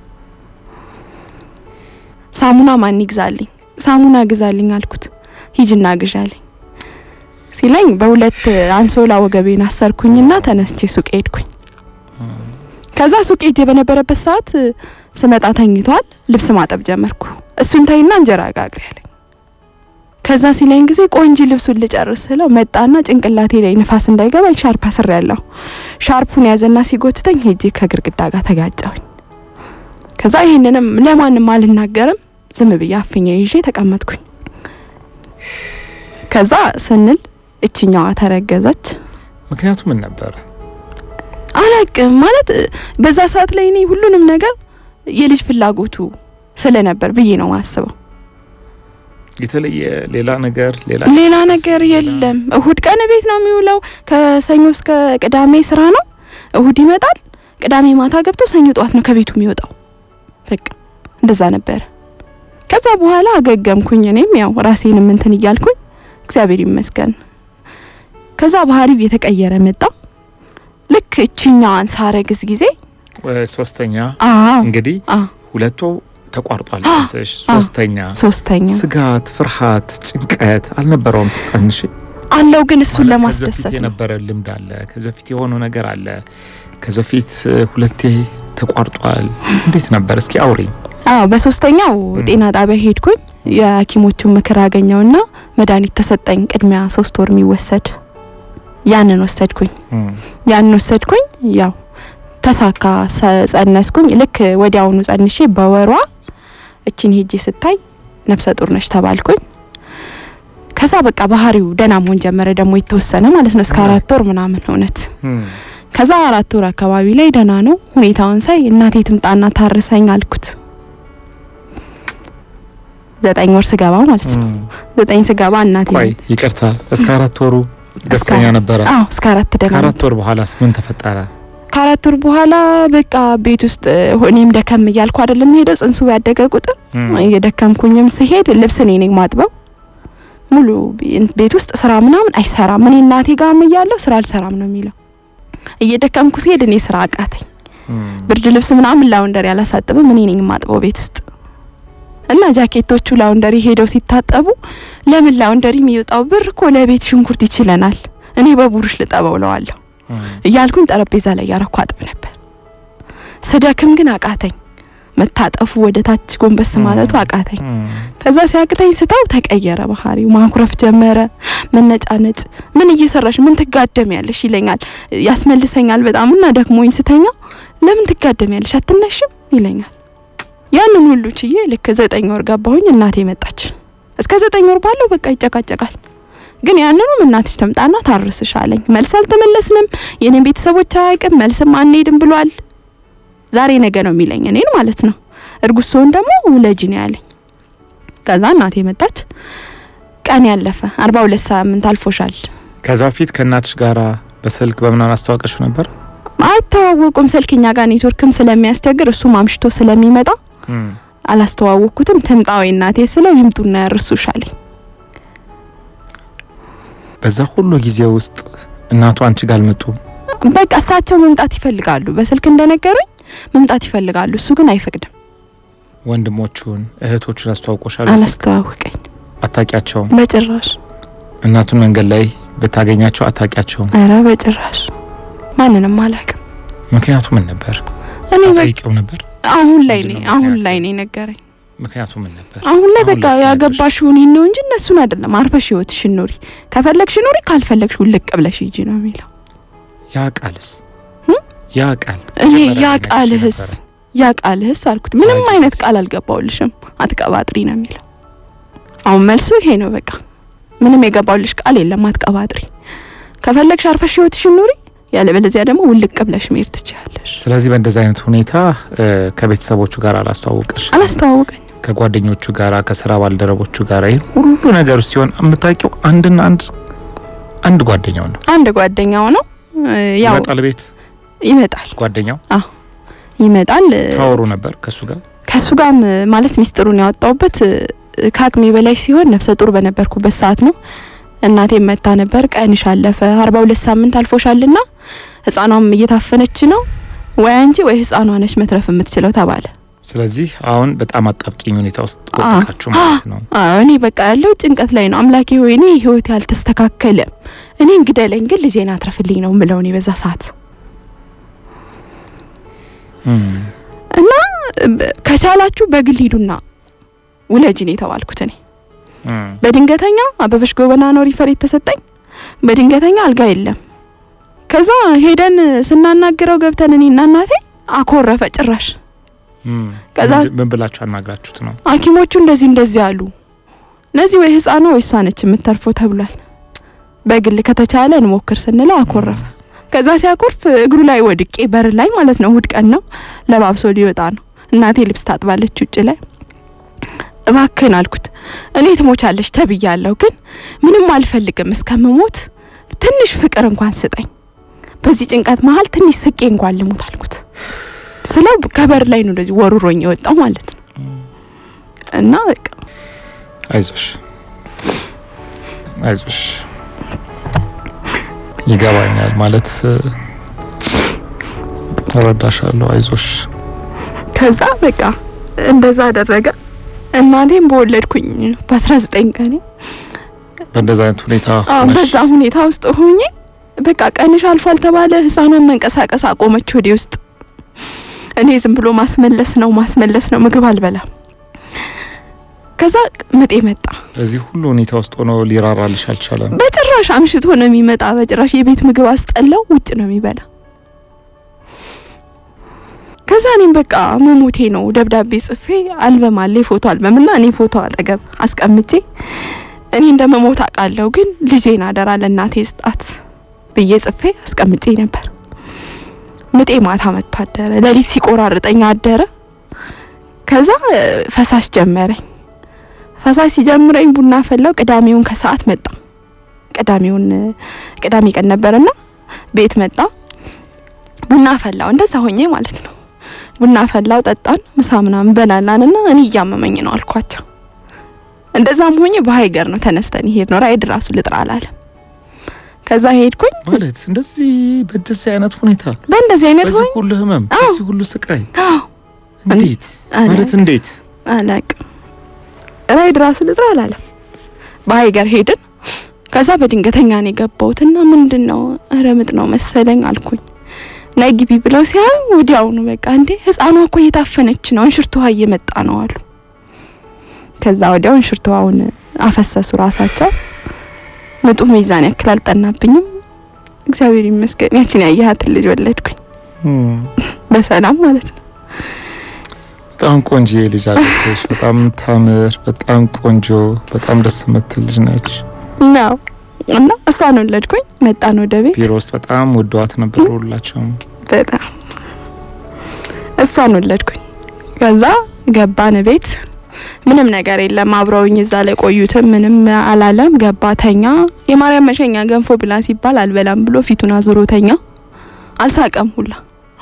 ሳሙና ማን ይግዛልኝ? ሳሙና ግዛልኝ አልኩት። ሂጅና ግዣልኝ ሲላኝ በሁለት አንሶላ ወገቤን አሰርኩኝና ተነስቼ ሱቅ ሄድኩኝ። ከዛ ሱቅ ሄጄ በነበረበት ሰዓት ስመጣ ተኝቷል። ልብስ ማጠብ ጀመርኩ። እሱን ተይና እንጀራ ጋግሪ ያለኝ። ከዛ ሲለኝ ጊዜ ቆንጂ ልብሱን ልጨርስ ስለው መጣና ጭንቅላቴ ላይ ንፋስ እንዳይገባኝ ሻርፕ አስር ያለሁ ሻርፑን ያዘና ሲጎትተኝ ሄጄ ከግርግዳ ጋር ተጋጨሁኝ። ከዛ ይሄንንም ለማንም አልናገርም ዝም ብዬ አፍኛ ይዤ ተቀመጥኩኝ። ከዛ ስንል እችኛዋ ተረገዘች። ምክንያቱ ምን ነበረ? አላቅም ማለት በዛ ሰዓት ላይ እኔ ሁሉንም ነገር የልጅ ፍላጎቱ ስለነበር ብዬ ነው ማስበው። የተለየ ሌላ ነገር ሌላ ሌላ ነገር የለም። እሁድ ቀን ቤት ነው የሚውለው። ከሰኞ እስከ ቅዳሜ ስራ ነው። እሁድ ይመጣል። ቅዳሜ ማታ ገብቶ ሰኞ ጠዋት ነው ከቤቱ የሚወጣው። በቃ እንደዛ ነበረ። ከዛ በኋላ አገገምኩኝ። እኔም ያው ራሴንም እንትን እያልኩኝ እግዚአብሔር ይመስገን። ከዛ ባህሪው እየተቀየረ መጣ። ልክ እችኛዋን ሳረግዝ ጊዜ ሶስተኛ አዎ እንግዲህ አዎ ሁለቱ ተቋርጧል ጽንስሽ። ሶስተኛ ሶስተኛ ስጋት፣ ፍርሃት፣ ጭንቀት አልነበረውም ስትጸንሽ? አለው ግን እሱን ማለት ለማስደሰት ከዚህ በፊት ነው። የነበረ ልምድ አለ። ከዚህ በፊት የሆነው ነገር አለ። ከዚህ በፊት ሁለቴ ተቋርጧል። እንዴት ነበር? እስኪ አውሪ። አዎ በሶስተኛው ም። ጤና ጣቢያ ሄድኩኝ። የሐኪሞቹን ምክር አገኘውና መድኃኒት ተሰጠኝ። ቅድሚያ ሶስት ወር የሚወሰድ ያንን ወሰድኩኝ። ያንን ወሰድኩኝ። ያው ተሳካ፣ ሰ- ጸነስኩኝ። ልክ ወዲያውኑ ጸንሼ በወሯ እችን ሄጄ ስታይ ነፍሰ ጡር ነሽ ተባልኩኝ። ከዛ በቃ ባህሪው ደህና መሆን ጀመረ። ደግሞ የተወሰነ ማለት ነው እስከ ም። አራት ወር ምናምን እውነት ከዛ አራት ወር አካባቢ ላይ ደህና ነው ሁኔታውን ሳይ እናቴ ትምጣና ታርሰኝ አልኩት። ዘጠኝ ወር ስገባ ማለት ነው። ዘጠኝ ስገባ እናቴ ቆይ ይቅርታ፣ እስከ አራት ወሩ ደስተኛ ነበረ። አዎ እስከ አራት ደህና ከአራት ወር በኋላስ ምን ተፈጠረ? ከአራት ወር በኋላ በቃ ቤት ውስጥ እኔም ደከም እያልኩ አይደለም ሄደው ጽንሱ ያደገ ቁጥር እየደከምኩኝም ስሄድ ልብስ እኔ ነኝ ማጥበው። ሙሉ ቤ- ቤት ውስጥ ስራ ምናምን አይሰራም። እኔ እናቴ ጋርም እያለሁ ስራ አልሰራም ነው የሚለው። እየደከምኩ ሲሄድ እኔ ስራ አቃተኝ። ብርድ ልብስ ምናምን ላውንደሪ አላሳጥብም እኔ ነኝ የማጥበው ቤት ውስጥ እና ጃኬቶቹ ላውንደሪ ሄደው ሲታጠቡ ለምን ላውንደሪ የሚወጣው ብር እኮ ለቤት ሽንኩርት ይችለናል፣ እኔ በቡሩሽ ልጠበው እለዋለሁ እያልኩኝ ጠረጴዛ ላይ ያረኩ አጥብ ነበር። ስደክም ግን አቃተኝ። መታጠፉ ወደ ታች ጎንበስ ማለቱ አቃተኝ። ከዛ ሲያቅተኝ ስታው ተቀየረ ባህሪው፣ ማኩረፍ ጀመረ፣ መነጫነጭ። ምን እየሰራሽ ምን ትጋደም ያለሽ ይለኛል፣ ያስመልሰኛል በጣም እና ደክሞኝ ስተኛ ለምን ትጋደም ያለሽ አትነሽም ይለኛል። ያንን ሁሉ ችዬ ልክ ዘጠኝ ወር ገባሁኝ። እናቴ መጣች። እስከ ዘጠኝ ወር ባለው በቃ ይጨቃጨቃል። ግን ያንኑም እናትሽ ተምጣና ታርስሽ አለኝ። መልስ አልተመለስንም። የኔን ቤተሰቦች አያውቅም። መልስም አንሄድም ብሏል። ዛሬ ነገ ነው የሚለኝ እኔን ማለት ነው። እርጉዝ ስሆን ደግሞ ውለጂ ነው ያለኝ። ከዛ እናቴ መጣች። ቀን ያለፈ አርባ ሁለት ሳምንት አልፎሻል። ከዛ በፊት ከእናትሽ ጋራ በስልክ በምናምን አስተዋወቀሽ ነበር? አይተዋወቁም። ስልክኛ ጋር ኔትወርክም ስለሚያስቸግር እሱም አምሽቶ ስለሚመጣ አላስተዋወቅኩትም። ትምጣዊ እናቴ ስለው ይምጡና ያርሱሽ አለኝ። በዛ ሁሉ ጊዜ ውስጥ እናቱ አንቺ ጋር አልመጡም? በቃ እሳቸው መምጣት ይፈልጋሉ። በስልክ እንደነገሩኝ መምጣት ይፈልጋሉ። እሱ ግን አይፈቅድም። ወንድሞቹን እህቶቹን አስተዋውቆሻል? አላስተዋወቀኝ አታውቂያቸውም? በጭራሽ። እናቱን መንገድ ላይ ብታገኛቸው አታውቂያቸውም? ኧረ በጭራሽ ማንንም አላውቅም። ምክንያቱ ምን ነበር? እኔ በቃ ጠይቄው ነበር። አሁን ላይ ምንድን ነኝ ነው አሁን ምክንያቱ? ላይ ነኝ ነገረኝ። ምክንያቱ ምን ነበር? አሁን ላይ አሁን በቃ ላይ ሲነግርሽ? ያገባሽውን ይህን ነው እንጂ እነሱን አይደለም። አርፈሽ ህይወትሽን ኑሪ። ከፈለግሽ ኑሪ፣ ካልፈለግሽ ውልቅ ብለሽ ሂጂ ነው የሚለው። ያ ቃልስ ህም? ያ ቃል እኔ መጀመሪያ ያ ላይ ነግሬሽ ቃልህስ ነበረ። ያ ቃልህስ አልኩት። ምንም ያ አይነት ጊዜስ? ቃል አልገባውልሽም፣ አትቀባጥሪ ነው የሚለው። አሁን መልሱ ይሄ ነው። በቃ ምንም የገባውልሽ ቃል የለም። አትቀባጥሪ። ከፈለግሽ አርፈሽ ህይወትሽን ኑሪ፣ ያለበለዚያ ደግሞ ውልቅ ብለሽ መሄድ ትችያለሽ። ስለዚህ በእንደዚህ አይነት ሁኔታ እ፣ ከቤተሰቦቹ ጋር አላስተዋወቀሽ አላስተዋወቀኝ ከጓደኞቹ ጋር ከስራ ባልደረቦቹ ጋር ይህን ሁሉ ነገር ሲሆን የምታውቂው አንድና አንድ አንድ ጓደኛው ነው። አንድ ጓደኛው ነው እ፣ ያው ይመጣል ቤት ይመጣል ጓደኛው ይመጣል እ፣ ታወሩ ነበር ከሱ ጋር ከሱ ጋርም ማለት ሚስጥሩን ያወጣውበት እ፣ ከአቅሜ በላይ ሲሆን ነፍሰ ጡር በነበርኩበት ሰዓት ነው። እናቴ መታ ነበር። ቀንሽ አለፈ፣ አርባ ሁለት ሳምንት አልፎሻልና ህጻኗም እየታፈነች ነው፣ ወይ አንቺ ወይ ህጻኗ ነች መትረፍ የምትችለው ተባለ። ስለዚህ አሁን በጣም አጣብቂኝ ሁኔታ ውስጥ ወደቃችሁ ማለት ነው። አዎ እኔ በቃ ያለው ጭንቀት ላይ ነው። አምላኬ ሆይ እኔ ህይወቴ አልተስተካከለም፣ እኔ እንግደለኝ፣ ግን ልጄን አትረፍልኝ ነው ምለው እኔ በዛ ሰዓት እም፣ እና በ- ከቻላችሁ በግል ሂዱና ውለጂ ነው የተባልኩት እኔ እም፣ በድንገተኛ አበበሽ ጎበና ነው ሪፈር የተሰጠኝ። በድንገተኛ አልጋ የለም። ከዛ ሄደን ስናናግረው ገብተን እኔና እናቴ አኮረፈ ጭራሽ። እም። ከዛ- ምንድ- ምን ብላችሁ አናግራችሁት ነው? ሐኪሞቹ እንደዚህ እንደዚህ አሉ። ለዚህ ወይ ህፃኗ ወይ እሷ ነች የምተርፈው ተብሏል። በግል ከተቻለ እንሞክር ስንለው አኮረፈ። ከዛ ሲያኮርፍ እግሩ ላይ ወድቄ በር ላይ ማለት ነው። እሁድ ቀን ነው፣ ለባብሶ ሊወጣ ነው። እናቴ ልብስ ታጥባለች ውጭ ላይ። እባክህን አልኩት እኔ ትሞቻለሽ ተብያለሁ፣ ግን ምንም አልፈልግም እስከምሞት ትንሽ ፍቅር እንኳን ስጠኝ፣ በዚህ ጭንቀት መሀል ትንሽ ስቄ እንኳን ልሙት አልኩት። ስለው ከበር ላይ ነው እንደዚህ ወሩሮኝ የወጣው ማለት ነው። እና በቃ አይዞሽ አይዞሽ ይገባኛል ማለት እ፣ እረዳሻለሁ። አይዞሽ ከዛ በቃ እንደዛ አደረገ። እናቴም በወለድኩኝ በአስራ ዘጠኝ ቀኔ በእንደዛ አይነት ሁኔታ አዎ ሆነሽ በዛ ሁኔታ ውስጥ ሆኜ በቃ ቀንሽ አልፏል ተባለ። ህፃኗን መንቀሳቀስ አቆመች ወዴ ውስጥ። እኔ ዝም ብሎ ማስመለስ ነው ማስመለስ ነው፣ ምግብ አልበላም። ከዛ ምጤ መጣ። በዚህ ሁሉ ሁኔታ ውስጥ ሆኖ ሊራራልሽ አልቻለም። በጭራሽ አምሽቶ ነው የሚመጣ። በጭራሽ የቤት ምግብ አስጠላው፣ ውጭ ነው የሚበላ። ከዛ እኔም በቃ መሞቴ ነው ደብዳቤ ጽፌ አልበም አለ የፎቶ አልበም እና እኔ ፎቶ አጠገብ አስቀምጬ እኔ እንደ መሞት አውቃለሁ፣ ግን ልጄን አደራ ለእናቴ ስጣት ብዬ ጽፌ አስቀምጬ ነበር። ምጤ ማታ መጥቶ አደረ። ሌሊት ሲቆራርጠኝ አደረ። ከዛ እ፣ ፈሳሽ ጀመረኝ። ፈሳሽ ሲጀምረኝ ቡና ፈላው። ቅዳሜውን ከሰዓት መጣ። ቅዳሜውን እ፣ ቅዳሜ ቀን ነበርና ቤት መጣ። ቡና ፈላው። እንደዛ ሆኜ ማለት ነው። ቡና ፈላው፣ ጠጣን፣ ምሳ ምናምን በላላን እና እኔ እያመመኝ ነው አልኳቸው። እንደዛም ሆኜ በሀይገር ነው ተነስተን ይሄድ ነው ራይድ ራሱ ልጥራ አላለም። ከዛ ሄድኩኝ። ማለት እንደዚህ በደዚህ አይነት ሁኔታ በእንደዚህ አይነት በዚህ ሆኝ ሁሉ ህመም አዎ። በዚህ ሁሉ ስቃይ አዎ እንዴት አለ። ማለት እንዴት አላቅም ራይድ ራሱ ልጥራ አላለም። በሀይገር ሄድን። ከዛ በድንገተኛ ነው የገባሁትና ምንድን ነው ኧረ ምጥ ነው መሰለኝ አልኩኝ። ነይ ግቢ ብለው ሲያዩ ወዲያውኑ በቃ እንዴ ህፃኗ እኮ እየታፈነች ነው እንሽርት ውሃ እየመጣ ነው አሉ። ከዛ ወዲያው እንሽርት ውሃውን አፈሰሱ ራሳቸው። ምጡ ሚዛን ያክል አልጠናብኝም። እግዚአብሔር ይመስገን ያችን ያየሃትን ልጅ ወለድኩኝ በሰላም ማለት ነው። በጣም ቆንጆ ልጅ አለችሽ። በጣም ታምር፣ በጣም ቆንጆ፣ በጣም ደስ የምትል ልጅ ነች። ነው እና እሷን ወለድኩኝ። መጣን ወደ ቤት ቢሮ ውስጥ በጣም ወደዋት ነበር ሁላቸውም። በጣም እሷን ወለድኩኝ። ከዛ ገባን ቤት ምንም ነገር የለም። አብረውኝ እዛ ላይ ቆዩትም ምንም አላለም። ገባ ተኛ። የማርያም መሸኛ ገንፎ ብላ ሲባል አልበላም ብሎ ፊቱን አዙሮ ተኛ። አልሳቀም ሁላ።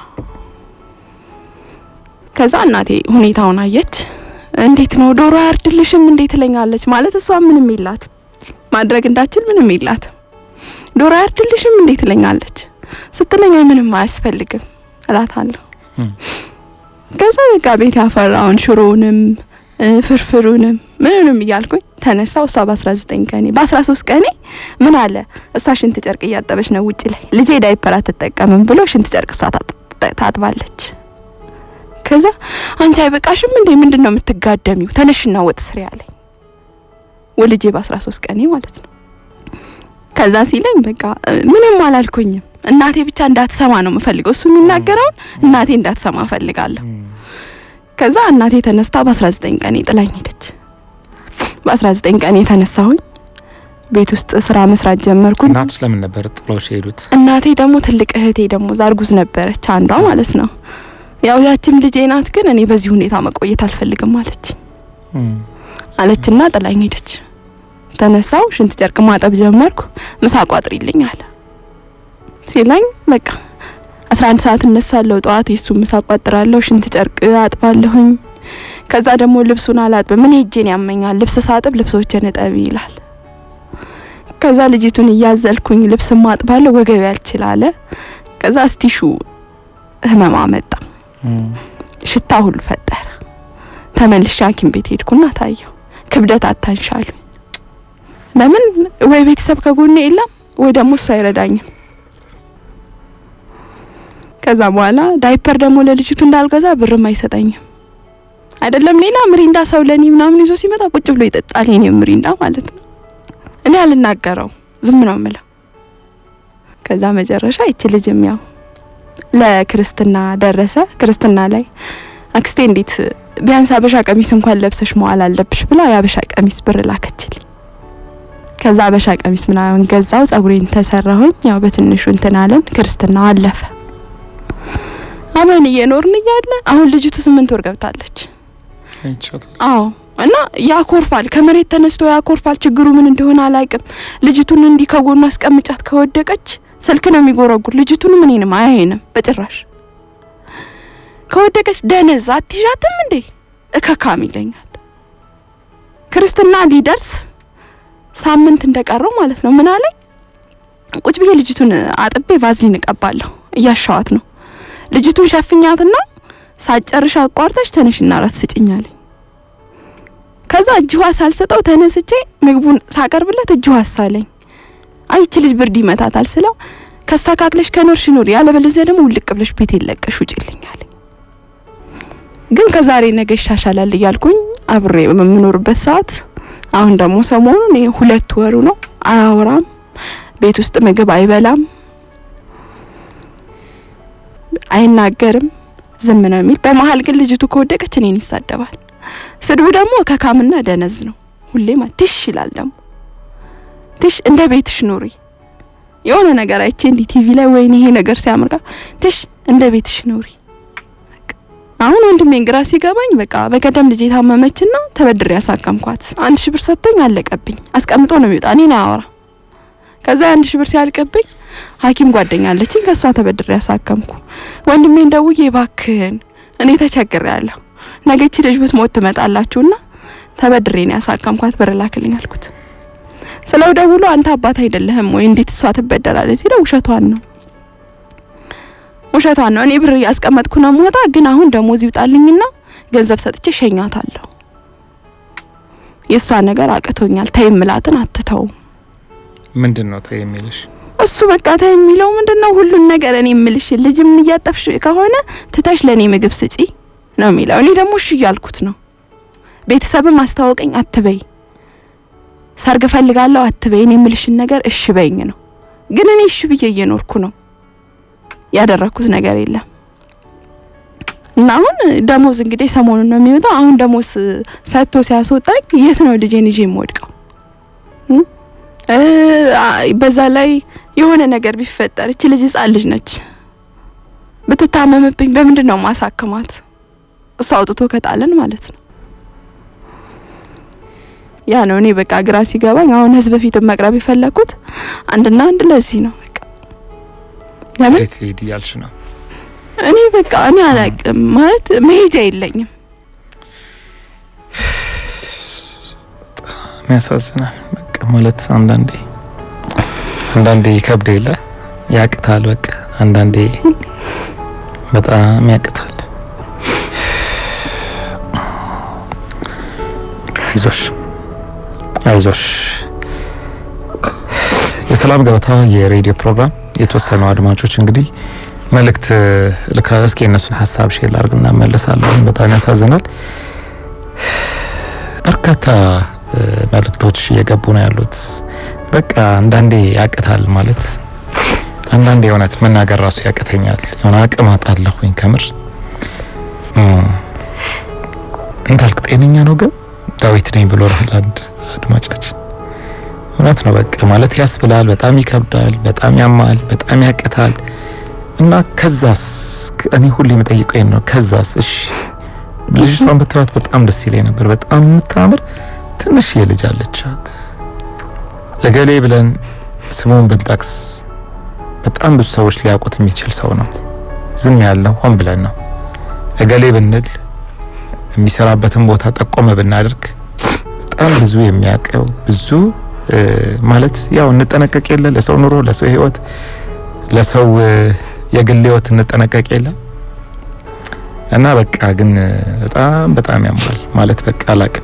ከዛ እናቴ ሁኔታውን አየች። እንዴት ነው ዶሮ አያርድልሽም እንዴት ትለኛለች። ማለት እሷ ምንም የላት ማድረግ እንዳችል ምንም የላት ዶሮ አያርድልሽም እንዴት ትለኛለች። ስትለኝ ምንም አያስፈልግም እላታለሁ። እም። ከዛ በቃ ቤት ያፈራውን ሽሮውንም እ፣ ፍርፍሩንም ምንንም እያልኩኝ ተነሳው። እሷ በ19 ቀኔ በ13 ቀኔ ምን አለ እሷ ሽንት ጨርቅ እያጠበች ነው ውጭ ላይ ልጄ ዳይፐር አትጠቀምም ብሎ ሽንት ጨርቅ እሷ ታጥ- ታጥባለች። ከዛ አንቺ አይበቃሽም እንዴ ምንድን ነው የምትጋደሚው? ተነሽና ወጥ ስሪ አለኝ። ወልጄ በ13 ቀኔ ማለት ነው። ከዛ ሲለኝ በቃ እ፣ ምንም አላልኩኝም። እናቴ ብቻ እንዳትሰማ ነው የምፈልገው። እሱ የሚናገረውን እናቴ እንዳትሰማ እፈልጋለሁ። ከዛ እናቴ ተነስታ በ19 ቀን ጥላኝ ሄደች። በ19 ቀን የተነሳሁኝ ቤት ውስጥ ስራ መስራት ጀመርኩኝ። እናትሽ ለምን ነበር ጥሎሽ የሄዱት? እናቴ ደግሞ ትልቅ እህቴ ደግሞ ዛርጉዝ ነበረች አንዷ ማለት ነው። ያው ያችም ልጄ ናት፣ ግን እኔ በዚህ ሁኔታ መቆየት አልፈልግም አለች አለችና ጥላኝ ሄደች። ተነሳው ሽንት ጨርቅ ማጠብ ጀመርኩ። ምሳ ቋጥሪልኝ አለ ሲላኝ በቃ 11 ሰዓት እነሳለሁ። ጠዋት የሱ ምሳ ቋጥራለሁ፣ ሽንት ጨርቅ አጥባለሁኝ። ከዛ ደግሞ ልብሱን አላጥብም። ምን እጄን ያመኛል። ልብስ ሳጥብ ልብሶችን እጠቢ ይላል። ከዛ ልጅቱን እያዘልኩኝ ልብስ ማጥባለሁ፣ ወገቤ ያልችላለ። ከዛ እስቲሹ ህመማ መጣ፣ ሽታ ሁሉ ፈጠረ። ተመልሼ ሐኪም ቤት ሄድኩና ታየው። ክብደት አታንሻሉኝ። ለምን ወይ ቤተሰብ ከጎኔ የለም ወይ ደግሞ እሱ አይረዳኝም። ከዛ በኋላ ዳይፐር ደግሞ ለልጅቱ እንዳልገዛ ብርም አይሰጠኝም። አይደለም ሌላ ምሪንዳ ሰው ለኔ ምናምን ይዞ ሲመጣ ቁጭ ብሎ ይጠጣል። የኔ ምሪንዳ ማለት ነው። እኔ አልናገረው ዝም ነው የምለው። ከዛ መጨረሻ ይቺ ልጅም ያው ለክርስትና ደረሰ። ክርስትና ላይ አክስቴ እንዴት ቢያንስ አበሻ ቀሚስ እንኳን ለብሰሽ መዋል አለብሽ ብላ የአበሻ ቀሚስ ብር ላከችልኝ። ከዛ አበሻ ቀሚስ ምናምን ገዛው፣ ጸጉሬን ተሰራሁኝ። ያው በትንሹ እንትን አለን። ክርስትናው አለፈ። አብረን እየኖርን እያለ አሁን ልጅቱ ስምንት ወር ገብታለች። አዎ እና ያኮርፋል፣ ከመሬት ተነስቶ ያኮርፋል። ችግሩ ምን እንደሆነ አላውቅም። ልጅቱን እንዲህ ከጎኑ አስቀምጫት ከወደቀች ስልክ ነው የሚጎረጉር። ልጅቱንም እኔንም አያየንም በጭራሽ። ከወደቀች ደነዝ አትይዣትም እንዴ እከካም ይለኛል። ክርስትና ሊደርስ ሳምንት እንደቀረው ማለት ነው ምን አለኝ፣ ቁጭ ብዬ ልጅቱን አጥቤ ቫዝሊን እቀባለሁ እያሻዋት ነው። ልጅቱን ሸፍኛትና ሳጨርሽ አቋርጠሽ ተነሽና ራት ስጭኝ አለኝ። ከዛ እጅ ውሃ ሳልሰጠው ተነስቼ ምግቡን ሳቀርብለት እጅ ውሃ ሳለኝ አይቺ ልጅ ብርድ ይመታታል ስለው ከስተካክለሽ ከኖርሽ ኑሪ፣ ያለበለዚያ ደግሞ ውልቅ ብለሽ ቤት የለቀሽ ውጭልኝ አለኝ። ግን ከዛሬ ነገ ይሻሻላል እያልኩኝ አብሬ በምኖርበት ሰዓት አሁን ደግሞ ሰሞኑን ይሄ ሁለት ወሩ ነው። አያወራም፣ ቤት ውስጥ ምግብ አይበላም፣ አይናገርም፣ ዝም ነው የሚል። በመሀል ግን ልጅቱ ከወደቀች እኔን ይሳደባል። ስድቡ ደግሞ ከካምና ደነዝ ነው። ሁሌማ ትሽ ይላል ደግሞ ትሽ እንደ ቤትሽ ኑሪ። የሆነ ነገር አይቼ እንዲ ቲቪ ላይ ወይኔ ይሄ ነገር ሲያምርካ ትሽ እንደ ቤትሽ ኑሪ። አሁን ወንድሜን ግራ ሲገባኝ በቃ በቀደም ልጅ የታመመችና ተበድሬ ያሳከምኳት አንድ ሺህ ብር ሰጥቶኝ አለቀብኝ። አስቀምጦ ነው የሚወጣ እኔን አያወራ። ከዛ አንድ ሺህ ብር ሲያልቅብኝ ሐኪም ጓደኛ አለችኝ ከሷ ተበድሬ ያሳከምኩ። ወንድሜን ደውዬ እባክህን እኔ ተቸግሬያለሁ፣ ነገ ይቺ ልጅ ብትሞት ትመጣላችሁና ተበድሬ ነው ያሳከምኳት ብር ላክልኝ አልኩት። ስለው ደውሎ አንተ አባት አይደለህም ወይ እንዴት እሷ ትበደራለች ሲለው ውሸቷን ነው ውሸቷን ነው። እኔ ብር ያስቀመጥኩ ነው የምወጣ፣ ግን አሁን ደሞዝ ይውጣልኝና ገንዘብ ሰጥቼ ሸኛታለሁ። የእሷ ነገር አቅቶኛል። ተይ እምላትን አትተውም። ምንድን ነው ተይ የሚልሽ? እሱ በቃ ተይ የሚለው ምንድን ነው? ሁሉን ነገር እኔ የምልሽ ልጅም እያጠብሽ ከሆነ ትተሽ ለእኔ ምግብ ስጪ ነው የሚለው። እኔ ደግሞ እሺ እያልኩት ነው። ቤተሰብም አስተዋወቀኝ አትበይ፣ ሰርግ ፈልጋለሁ አትበይ፣ እኔ የምልሽን ነገር እሺ በይኝ ነው። ግን እኔ እሺ ብዬ እየኖርኩ ነው ያደረኩት ነገር የለም። እና አሁን ደሞዝ እንግዲህ ሰሞኑን ነው የሚወጣው። አሁን ደሞዝ ሰጥቶ ሲያስወጣኝ የት ነው ልጄን ይዤ የምወድቀው? በዛ ላይ የሆነ ነገር ቢፈጠር እቺ ልጅ ሕጻን ልጅ ነች። ብትታመምብኝ በምንድን ነው ማሳክማት? እሱ አውጥቶ ከጣለን ማለት ነው። ያ ነው እኔ በቃ ግራ ሲገባኝ አሁን ህዝብ ፊት መቅረብ የፈለኩት አንድና አንድ ለዚህ ነው። ለምን ወዴት ልሂድ እያልሽ ነው? እኔ በቃ እኔ አላቅም ማለት መሄጃ የለኝም። በጣም ያሳዝናል። በቃ ማለት አንዳንዴ አንዳንዴ ይከብድ የለ ያቅታል። በቃ አንዳንዴ በጣም ያቅታል። አይዞሽ አይዞሽ። የሰላም ገበታ የሬዲዮ ፕሮግራም የተወሰኑ አድማጮች እንግዲህ መልእክት ልካ እስኪ የእነሱን ሀሳብ ሼር ላድርግና መለሳለሁ። በጣም ያሳዝናል። በርካታ መልእክቶች እየገቡ ነው ያሉት። በቃ አንዳንዴ ያቅታል ማለት አንዳንዴ የእውነት መናገር ራሱ ያቅተኛል። የሆነ አቅም አጣለሁኝ ከምር እንዳልክ ጤነኛ ነው ግን ዳዊት ነኝ ብሎ አንድ አድማጫችን እውነት ነው። በቃ ማለት ያስብላል። በጣም ይከብዳል፣ በጣም ያማል፣ በጣም ያቅታል። እና ከዛስ እኔ ሁሌ የምጠይቀው ነው። ከዛስ እሺ ልጅቷን ብታዩት በጣም ደስ ይለኝ ነበር። በጣም የምታምር ትንሽ የልጅ አለቻት። እገሌ ብለን ስሙን ብንጠቅስ በጣም ብዙ ሰዎች ሊያውቁት የሚችል ሰው ነው። ዝም ያልነው ሆን ብለን ነው። እገሌ ብንል የሚሰራበትን ቦታ ጠቆመ ብናደርግ በጣም ብዙ የሚያውቀው ብዙ ማለት ያው እንጠነቀቅ የለ ለሰው ኑሮ፣ ለሰው ሕይወት፣ ለሰው የግል ሕይወት እንጠነቀቅ የለ እና በቃ ግን በጣም በጣም ያማል ማለት በቃ አላቅም።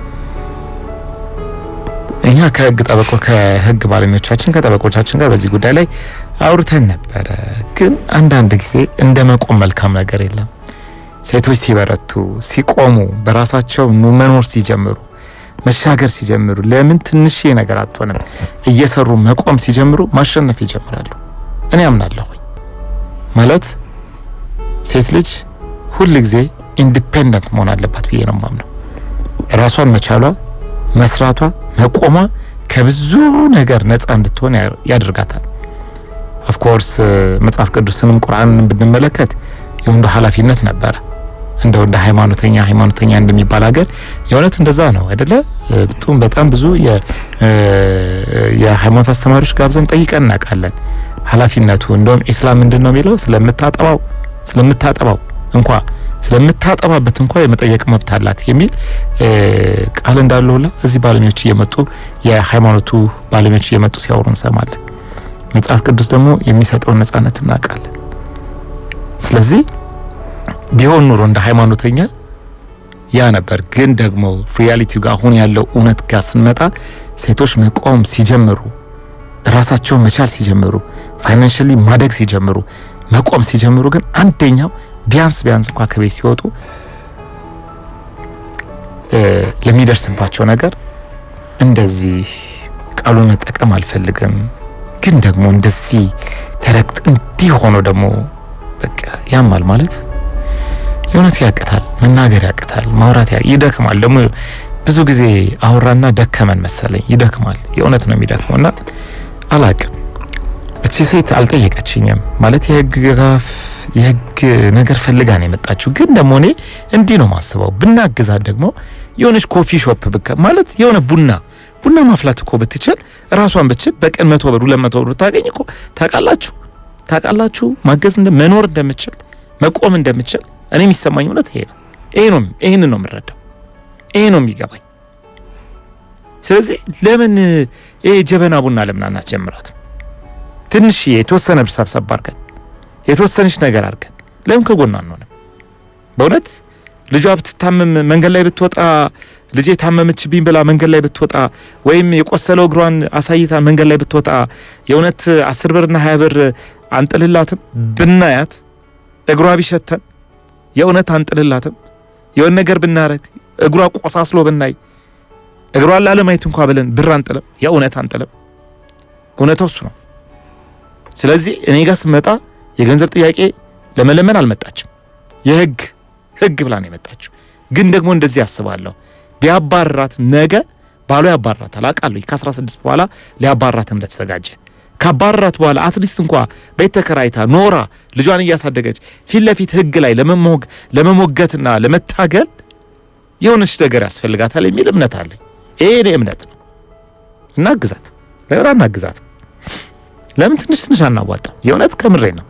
እኛ ከህግ ጠበቆ ከህግ ባለሙያዎቻችን ከጠበቆቻችን ጋር በዚህ ጉዳይ ላይ አውርተን ነበረ። ግን አንዳንድ ጊዜ እንደ መቆም መልካም ነገር የለም። ሴቶች ሲበረቱ፣ ሲቆሙ፣ በራሳቸው መኖር ሲጀምሩ፣ መሻገር ሲጀምሩ ለምን ትንሽ ነገር አትሆንም እየሰሩ መቆም ሲጀምሩ ማሸነፍ ይጀምራሉ። እኔ አምናለሁኝ ማለት ሴት ልጅ ሁል ጊዜ ኢንዲፔንደንት መሆን አለባት ብዬ ነው ማምነው። ራሷን መቻሏ፣ መስራቷ፣ መቆሟ ከብዙ ነገር ነጻ እንድትሆን ያደርጋታል። ኦፍኮርስ መጽሐፍ ቅዱስንም ቁርአንን ብንመለከት የወንዱ ኃላፊነት ነበረ። እንደው እንደ ሃይማኖተኛ ሃይማኖተኛ እንደሚባል ሀገር የእውነት እንደዛ ነው አይደለ? በጣም በጣም ብዙ የሃይማኖት አስተማሪዎች ጋብዘን ጠይቀን እናውቃለን። ኃላፊነቱ እንደውም ኢስላም ምንድን ነው የሚለው ስለምታጠባው ስለምታጠባው እንኳ ስለምታጠባበት እንኳ የመጠየቅ መብት አላት የሚል ቃል እንዳለ ሁላ እዚህ ባለሙያዎች እየመጡ የሃይማኖቱ ባለሙያዎች እየመጡ ሲያወሩ እንሰማለን። መጽሐፍ ቅዱስ ደግሞ የሚሰጠውን ነጻነት እናውቃለን። ስለዚህ ቢሆን ኑሮ እንደ ሃይማኖተኛ ያ ነበር። ግን ደግሞ ሪያሊቲው ጋር አሁን ያለው እውነት ጋር ስንመጣ ሴቶች መቆም ሲጀምሩ፣ ራሳቸውን መቻል ሲጀምሩ፣ ፋይናንሽሊ ማደግ ሲጀምሩ፣ መቆም ሲጀምሩ ግን አንደኛው ቢያንስ ቢያንስ እንኳ ከቤት ሲወጡ ለሚደርስባቸው ነገር እንደዚህ ቃሉን መጠቀም አልፈልግም፣ ግን ደግሞ እንደዚህ ተረግጥ እንዲህ ሆኖ ደግሞ በቃ ያማል ማለት የእውነት ያቅታል፣ መናገር ያቅታል፣ ማውራት ይደክማል። ደግሞ ብዙ ጊዜ አውራና ደከመን መሰለኝ ይደክማል። የእውነት ነው የሚደክመው እና አላቅም። እቺ ሴት አልጠየቀችኝም ማለት የህግ ጋፍ የህግ ነገር ፈልጋ ነው የመጣችው። ግን ደግሞ እኔ እንዲህ ነው ማስበው፣ ብናግዛት ደግሞ የሆነች ኮፊ ሾፕ ብከ ማለት የሆነ ቡና ቡና ማፍላት እኮ ብትችል ራሷን ብትችል በቀን መቶ ብር ሁለት መቶ ብር ብታገኝ እኮ ታውቃላችሁ ታውቃላችሁ ማገዝ እንደ መኖር እንደምችል መቆም እንደምችል እኔ የሚሰማኝ እውነት ይሄ ነው። ይሄ ነው ይሄን ነው የምረዳው። ይሄ ነው የሚገባኝ። ስለዚህ ለምን ይሄ ጀበና ቡና ለምን አናስጀምራትም? ትንሽ የተወሰነ ብር ሰብሰብ አድርገን የተወሰነች ነገር አድርገን ለምን ከጎኗ አንሆንም? በእውነት ልጇ ብትታመም መንገድ ላይ ብትወጣ ልጄ ታመመችብኝ ብላ መንገድ ላይ ብትወጣ ወይም የቆሰለው እግሯን አሳይታ መንገድ ላይ ብትወጣ የእውነት አስር ብርና ሀያ ብር አንጥልላትም? ብናያት እግሯ ቢሸተን የእውነት አንጥልላትም? የሆነ ነገር ብናረግ እግሯ ቆሳስሎ ብናይ እግሯን ላለማየት እንኳ ብለን ብር አንጥልም? የእውነት አንጥልም? እውነታው እሱ ነው። ስለዚህ እኔ ጋር ስመጣ የገንዘብ ጥያቄ ለመለመን አልመጣችም። የህግ ህግ ብላ ነው የመጣችው። ግን ደግሞ እንደዚህ አስባለሁ፣ ቢያባርራት ነገ ባሏ ያባርራታል አውቃለሁ። ከ16 በኋላ ሊያባርራት እንደተዘጋጀ ካባረራት በኋላ አትሊስት እንኳ ቤት ተከራይታ ኖራ ልጇን እያሳደገች ፊት ለፊት ህግ ላይ ለመሞገትና ለመታገል የሆነች ነገር ያስፈልጋታል የሚል እምነት አለኝ። ይሄ እኔ እምነት ነው። እናግዛት፣ ለምን አናግዛት? ለምን ትንሽ ትንሽ አናዋጣም? የእውነት ከምሬ ነው።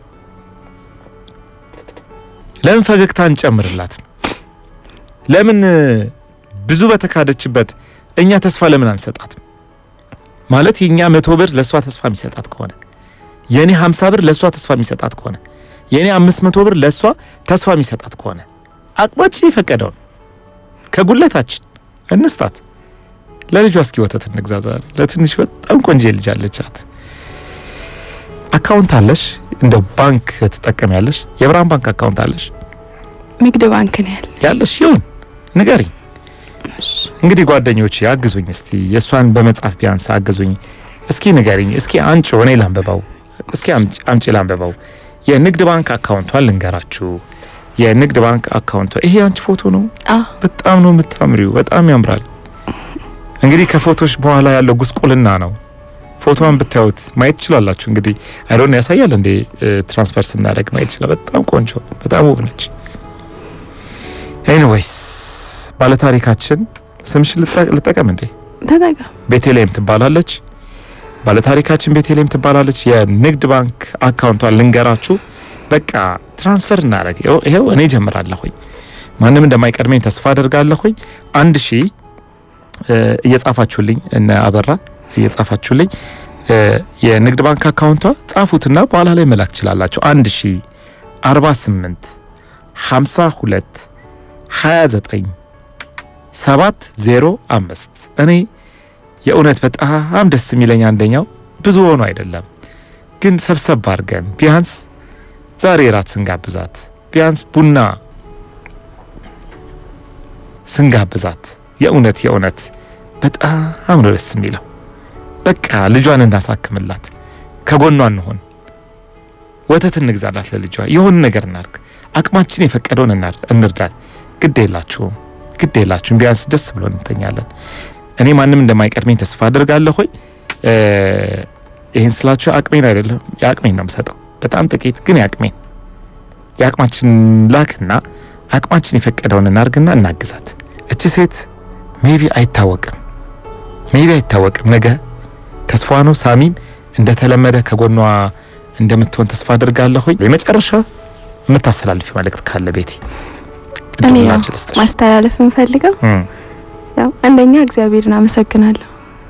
ለምን ፈገግታ እንጨምርላትም? ለምን ብዙ በተካደችበት እኛ ተስፋ ለምን አንሰጣትም? ማለት የኛ መቶ ብር ለእሷ ተስፋ የሚሰጣት ከሆነ የእኔ ሀምሳ ብር ለእሷ ተስፋ የሚሰጣት ከሆነ የእኔ አምስት መቶ ብር ለእሷ ተስፋ የሚሰጣት ከሆነ አቅማችን የፈቀደውን ከጉለታችን እንስጣት። ለልጇ እስኪ ወተት እንግዛ ዛሬ። ለትንሽ በጣም ቆንጆ ልጅ አለቻት። አካውንት አለሽ? እንደ ባንክ ትጠቀሚያለሽ? የብርሃን ባንክ አካውንት አለሽ? ንግድ ባንክ ነው ያለ ያለሽ? ይሁን ንገሪኝ። እንግዲህ ጓደኞች አግዙኝ እስቲ የእሷን በመጻፍ ቢያንስ አግዙኝ እስኪ ንገሪኝ እስኪ አንቺ እኔ ላንብበው እስኪ አምጪ ላንብበው የንግድ ባንክ አካውንቷን ልንገራችሁ የንግድ ባንክ አካውንቷ ይሄ አንቺ ፎቶ ነው አ በጣም ነው የምታምሪው በጣም ያምራል እንግዲህ ከፎቶች በኋላ ያለው ጉስቁልና ነው። ፎቶዋን ብታዩት ማየት ትችላላችሁ። እንግዲህ አይዶን ያሳያል እንዴ ትራንስፈር ስናደርግ ማየት ይችላል። በጣም ቆንጆ፣ በጣም ውብ ነች። ኤኒዌይስ ባለታሪካችን ስምሽን ልጠቀም እንዴ? ተጠቀም። ቤተልሔም ትባላለች። ባለታሪካችን ቤተልሔም ትባላለች። የንግድ ባንክ አካውንቷን ልንገራችሁ። በቃ ትራንስፈር እናደርግ። ይኸው እኔ ጀምራለሁኝ። ማንም እንደማይቀድመኝ ተስፋ አደርጋለሁኝ። አንድ ሺህ እየጻፋችሁልኝ እነ አበራ እየጻፋችሁልኝ የንግድ ባንክ አካውንቷ ጻፉትና በኋላ ላይ መላክ ትችላላችሁ። አንድ ሺህ አርባ ስምንት ሀምሳ ሁለት ሀያ ዘጠኝ ሰባት ዜሮ አምስት እኔ የእውነት በጣም ደስ የሚለኝ አንደኛው ብዙ ሆኖ አይደለም ግን ሰብሰብ አድርገን ቢያንስ ዛሬ ራት ስንጋብዛት ቢያንስ ቡና ስንጋብዛት የእውነት የእውነት በጣም ነው ደስ የሚለው። በቃ ልጇን እናሳክምላት፣ ከጎኗ እንሆን፣ ወተት እንግዛላት ለልጇ፣ የሆነ ነገር እናርግ፣ አቅማችን የፈቀደውን እንርዳት። ግድ የላችሁም ግድ የላችሁም። ቢያንስ ደስ ብሎ እንተኛለን። እኔ ማንም እንደማይቀድመኝ ተስፋ አድርጋለሁ። ሆይ ይህን ስላችሁ አቅሜን አይደለም የአቅሜን ነው የምሰጠው። በጣም ጥቂት ግን የአቅሜን የአቅማችን ላክና አቅማችን የፈቀደውን እናርግና እናግዛት። እቺ ሴት ሜቢ አይታወቅም ሜቢ አይታወቅም ነገ ተስፋ ነው። ሳሚም እንደተለመደ ከጎኗ እንደምትሆን ተስፋ አድርጋለሁኝ። የመጨረሻ የምታስተላልፊ መልእክት ካለ ቤቲ እኔ ያው ማስተላለፍ የምፈልገው ያው አንደኛ እግዚአብሔርን አመሰግናለሁ።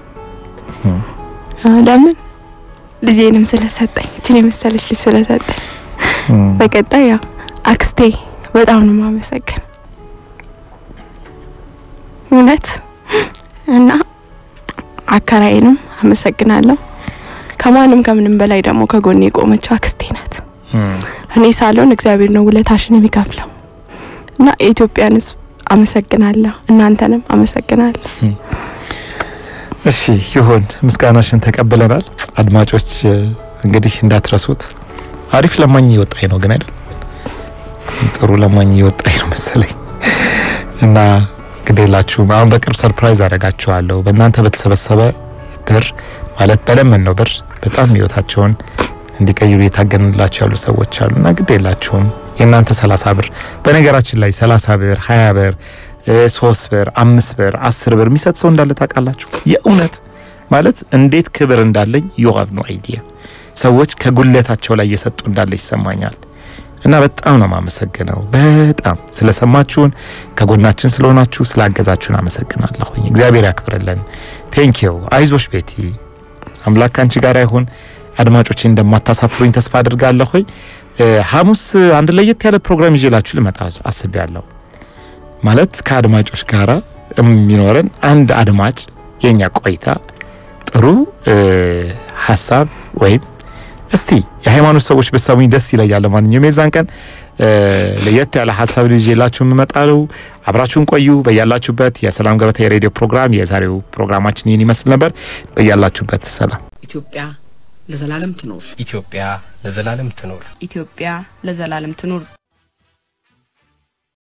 ለምን ልጄንም ስለሰጠኝ እችን የመሰለች ልጅ ስለሰጠኝ፣ በቀጣይ ያው አክስቴ በጣም ነው የማመሰግን እውነት እና አከራዬንም አመሰግናለሁ። ከማንም ከምንም በላይ ደግሞ ከጎኔ የቆመችው አክስቴ ናት። እኔ ሳልሆን እግዚአብሔር ነው ውለታሽን የሚከፍለው እና የኢትዮጵያን ሕዝብ አመሰግናለሁ። እናንተንም አመሰግናለሁ። እሺ ይሁን፣ ምስጋናሽን ተቀብለናል። አድማጮች እንግዲህ እንዳትረሱት። አሪፍ ለማኝ እየወጣኝ ነው ግን አይደል? ጥሩ ለማኝ እየወጣኝ ነው መሰለኝ እና ግዴላችሁም አሁን በቅርብ ሰርፕራይዝ አደርጋችኋለሁ። በእናንተ በተሰበሰበ ብር ማለት በለመን ነው ብር በጣም ህይወታቸውን እንዲቀይሩ የታገንላቸው ያሉ ሰዎች አሉ እና ግዴላችሁም የእናንተ ሰላሳ ብር በነገራችን ላይ ሰላሳ ብር ሀያ ብር ሶስት ብር አምስት ብር አስር ብር የሚሰጥ ሰው እንዳለ ታውቃላችሁ። የእውነት ማለት እንዴት ክብር እንዳለኝ ዩ ሃቭ ኖ አይዲያ። ሰዎች ከጉለታቸው ላይ እየሰጡ እንዳለ ይሰማኛል። እና በጣም ነው የማመሰግነው። በጣም ስለሰማችሁን፣ ከጎናችን ስለሆናችሁ፣ ስላገዛችሁን አመሰግናለሁኝ። እግዚአብሔር ያክብርልን። ቴንኪው። አይዞሽ ቤቲ፣ አምላክ አንቺ ጋር ይሁን። አድማጮቼ እንደማታሳፍሩኝ ተስፋ አድርጋለሁኝ። ሐሙስ አንድ ለየት ያለ ፕሮግራም ይዤላችሁ ልመጣ አስቤያለሁ። ማለት ከአድማጮች ጋራ የሚኖረን አንድ አድማጭ የኛ ቆይታ ጥሩ ሀሳብ ወይም እስቲ የሃይማኖት ሰዎች በሰሙኝ ደስ ይለኛል። ለማንኛውም የዛን ቀን ለየት ያለ ሀሳብ ይዤላችሁ የምመጣለው አብራችሁን ቆዩ። በያላችሁበት የሰላም ገበታ የሬዲዮ ፕሮግራም የዛሬው ፕሮግራማችን ይህን ይመስል ነበር። በያላችሁበት ሰላም። ኢትዮጵያ ለዘላለም ትኖር። ኢትዮጵያ ለዘላለም ትኖር። ኢትዮጵያ ለዘላለም ትኑር።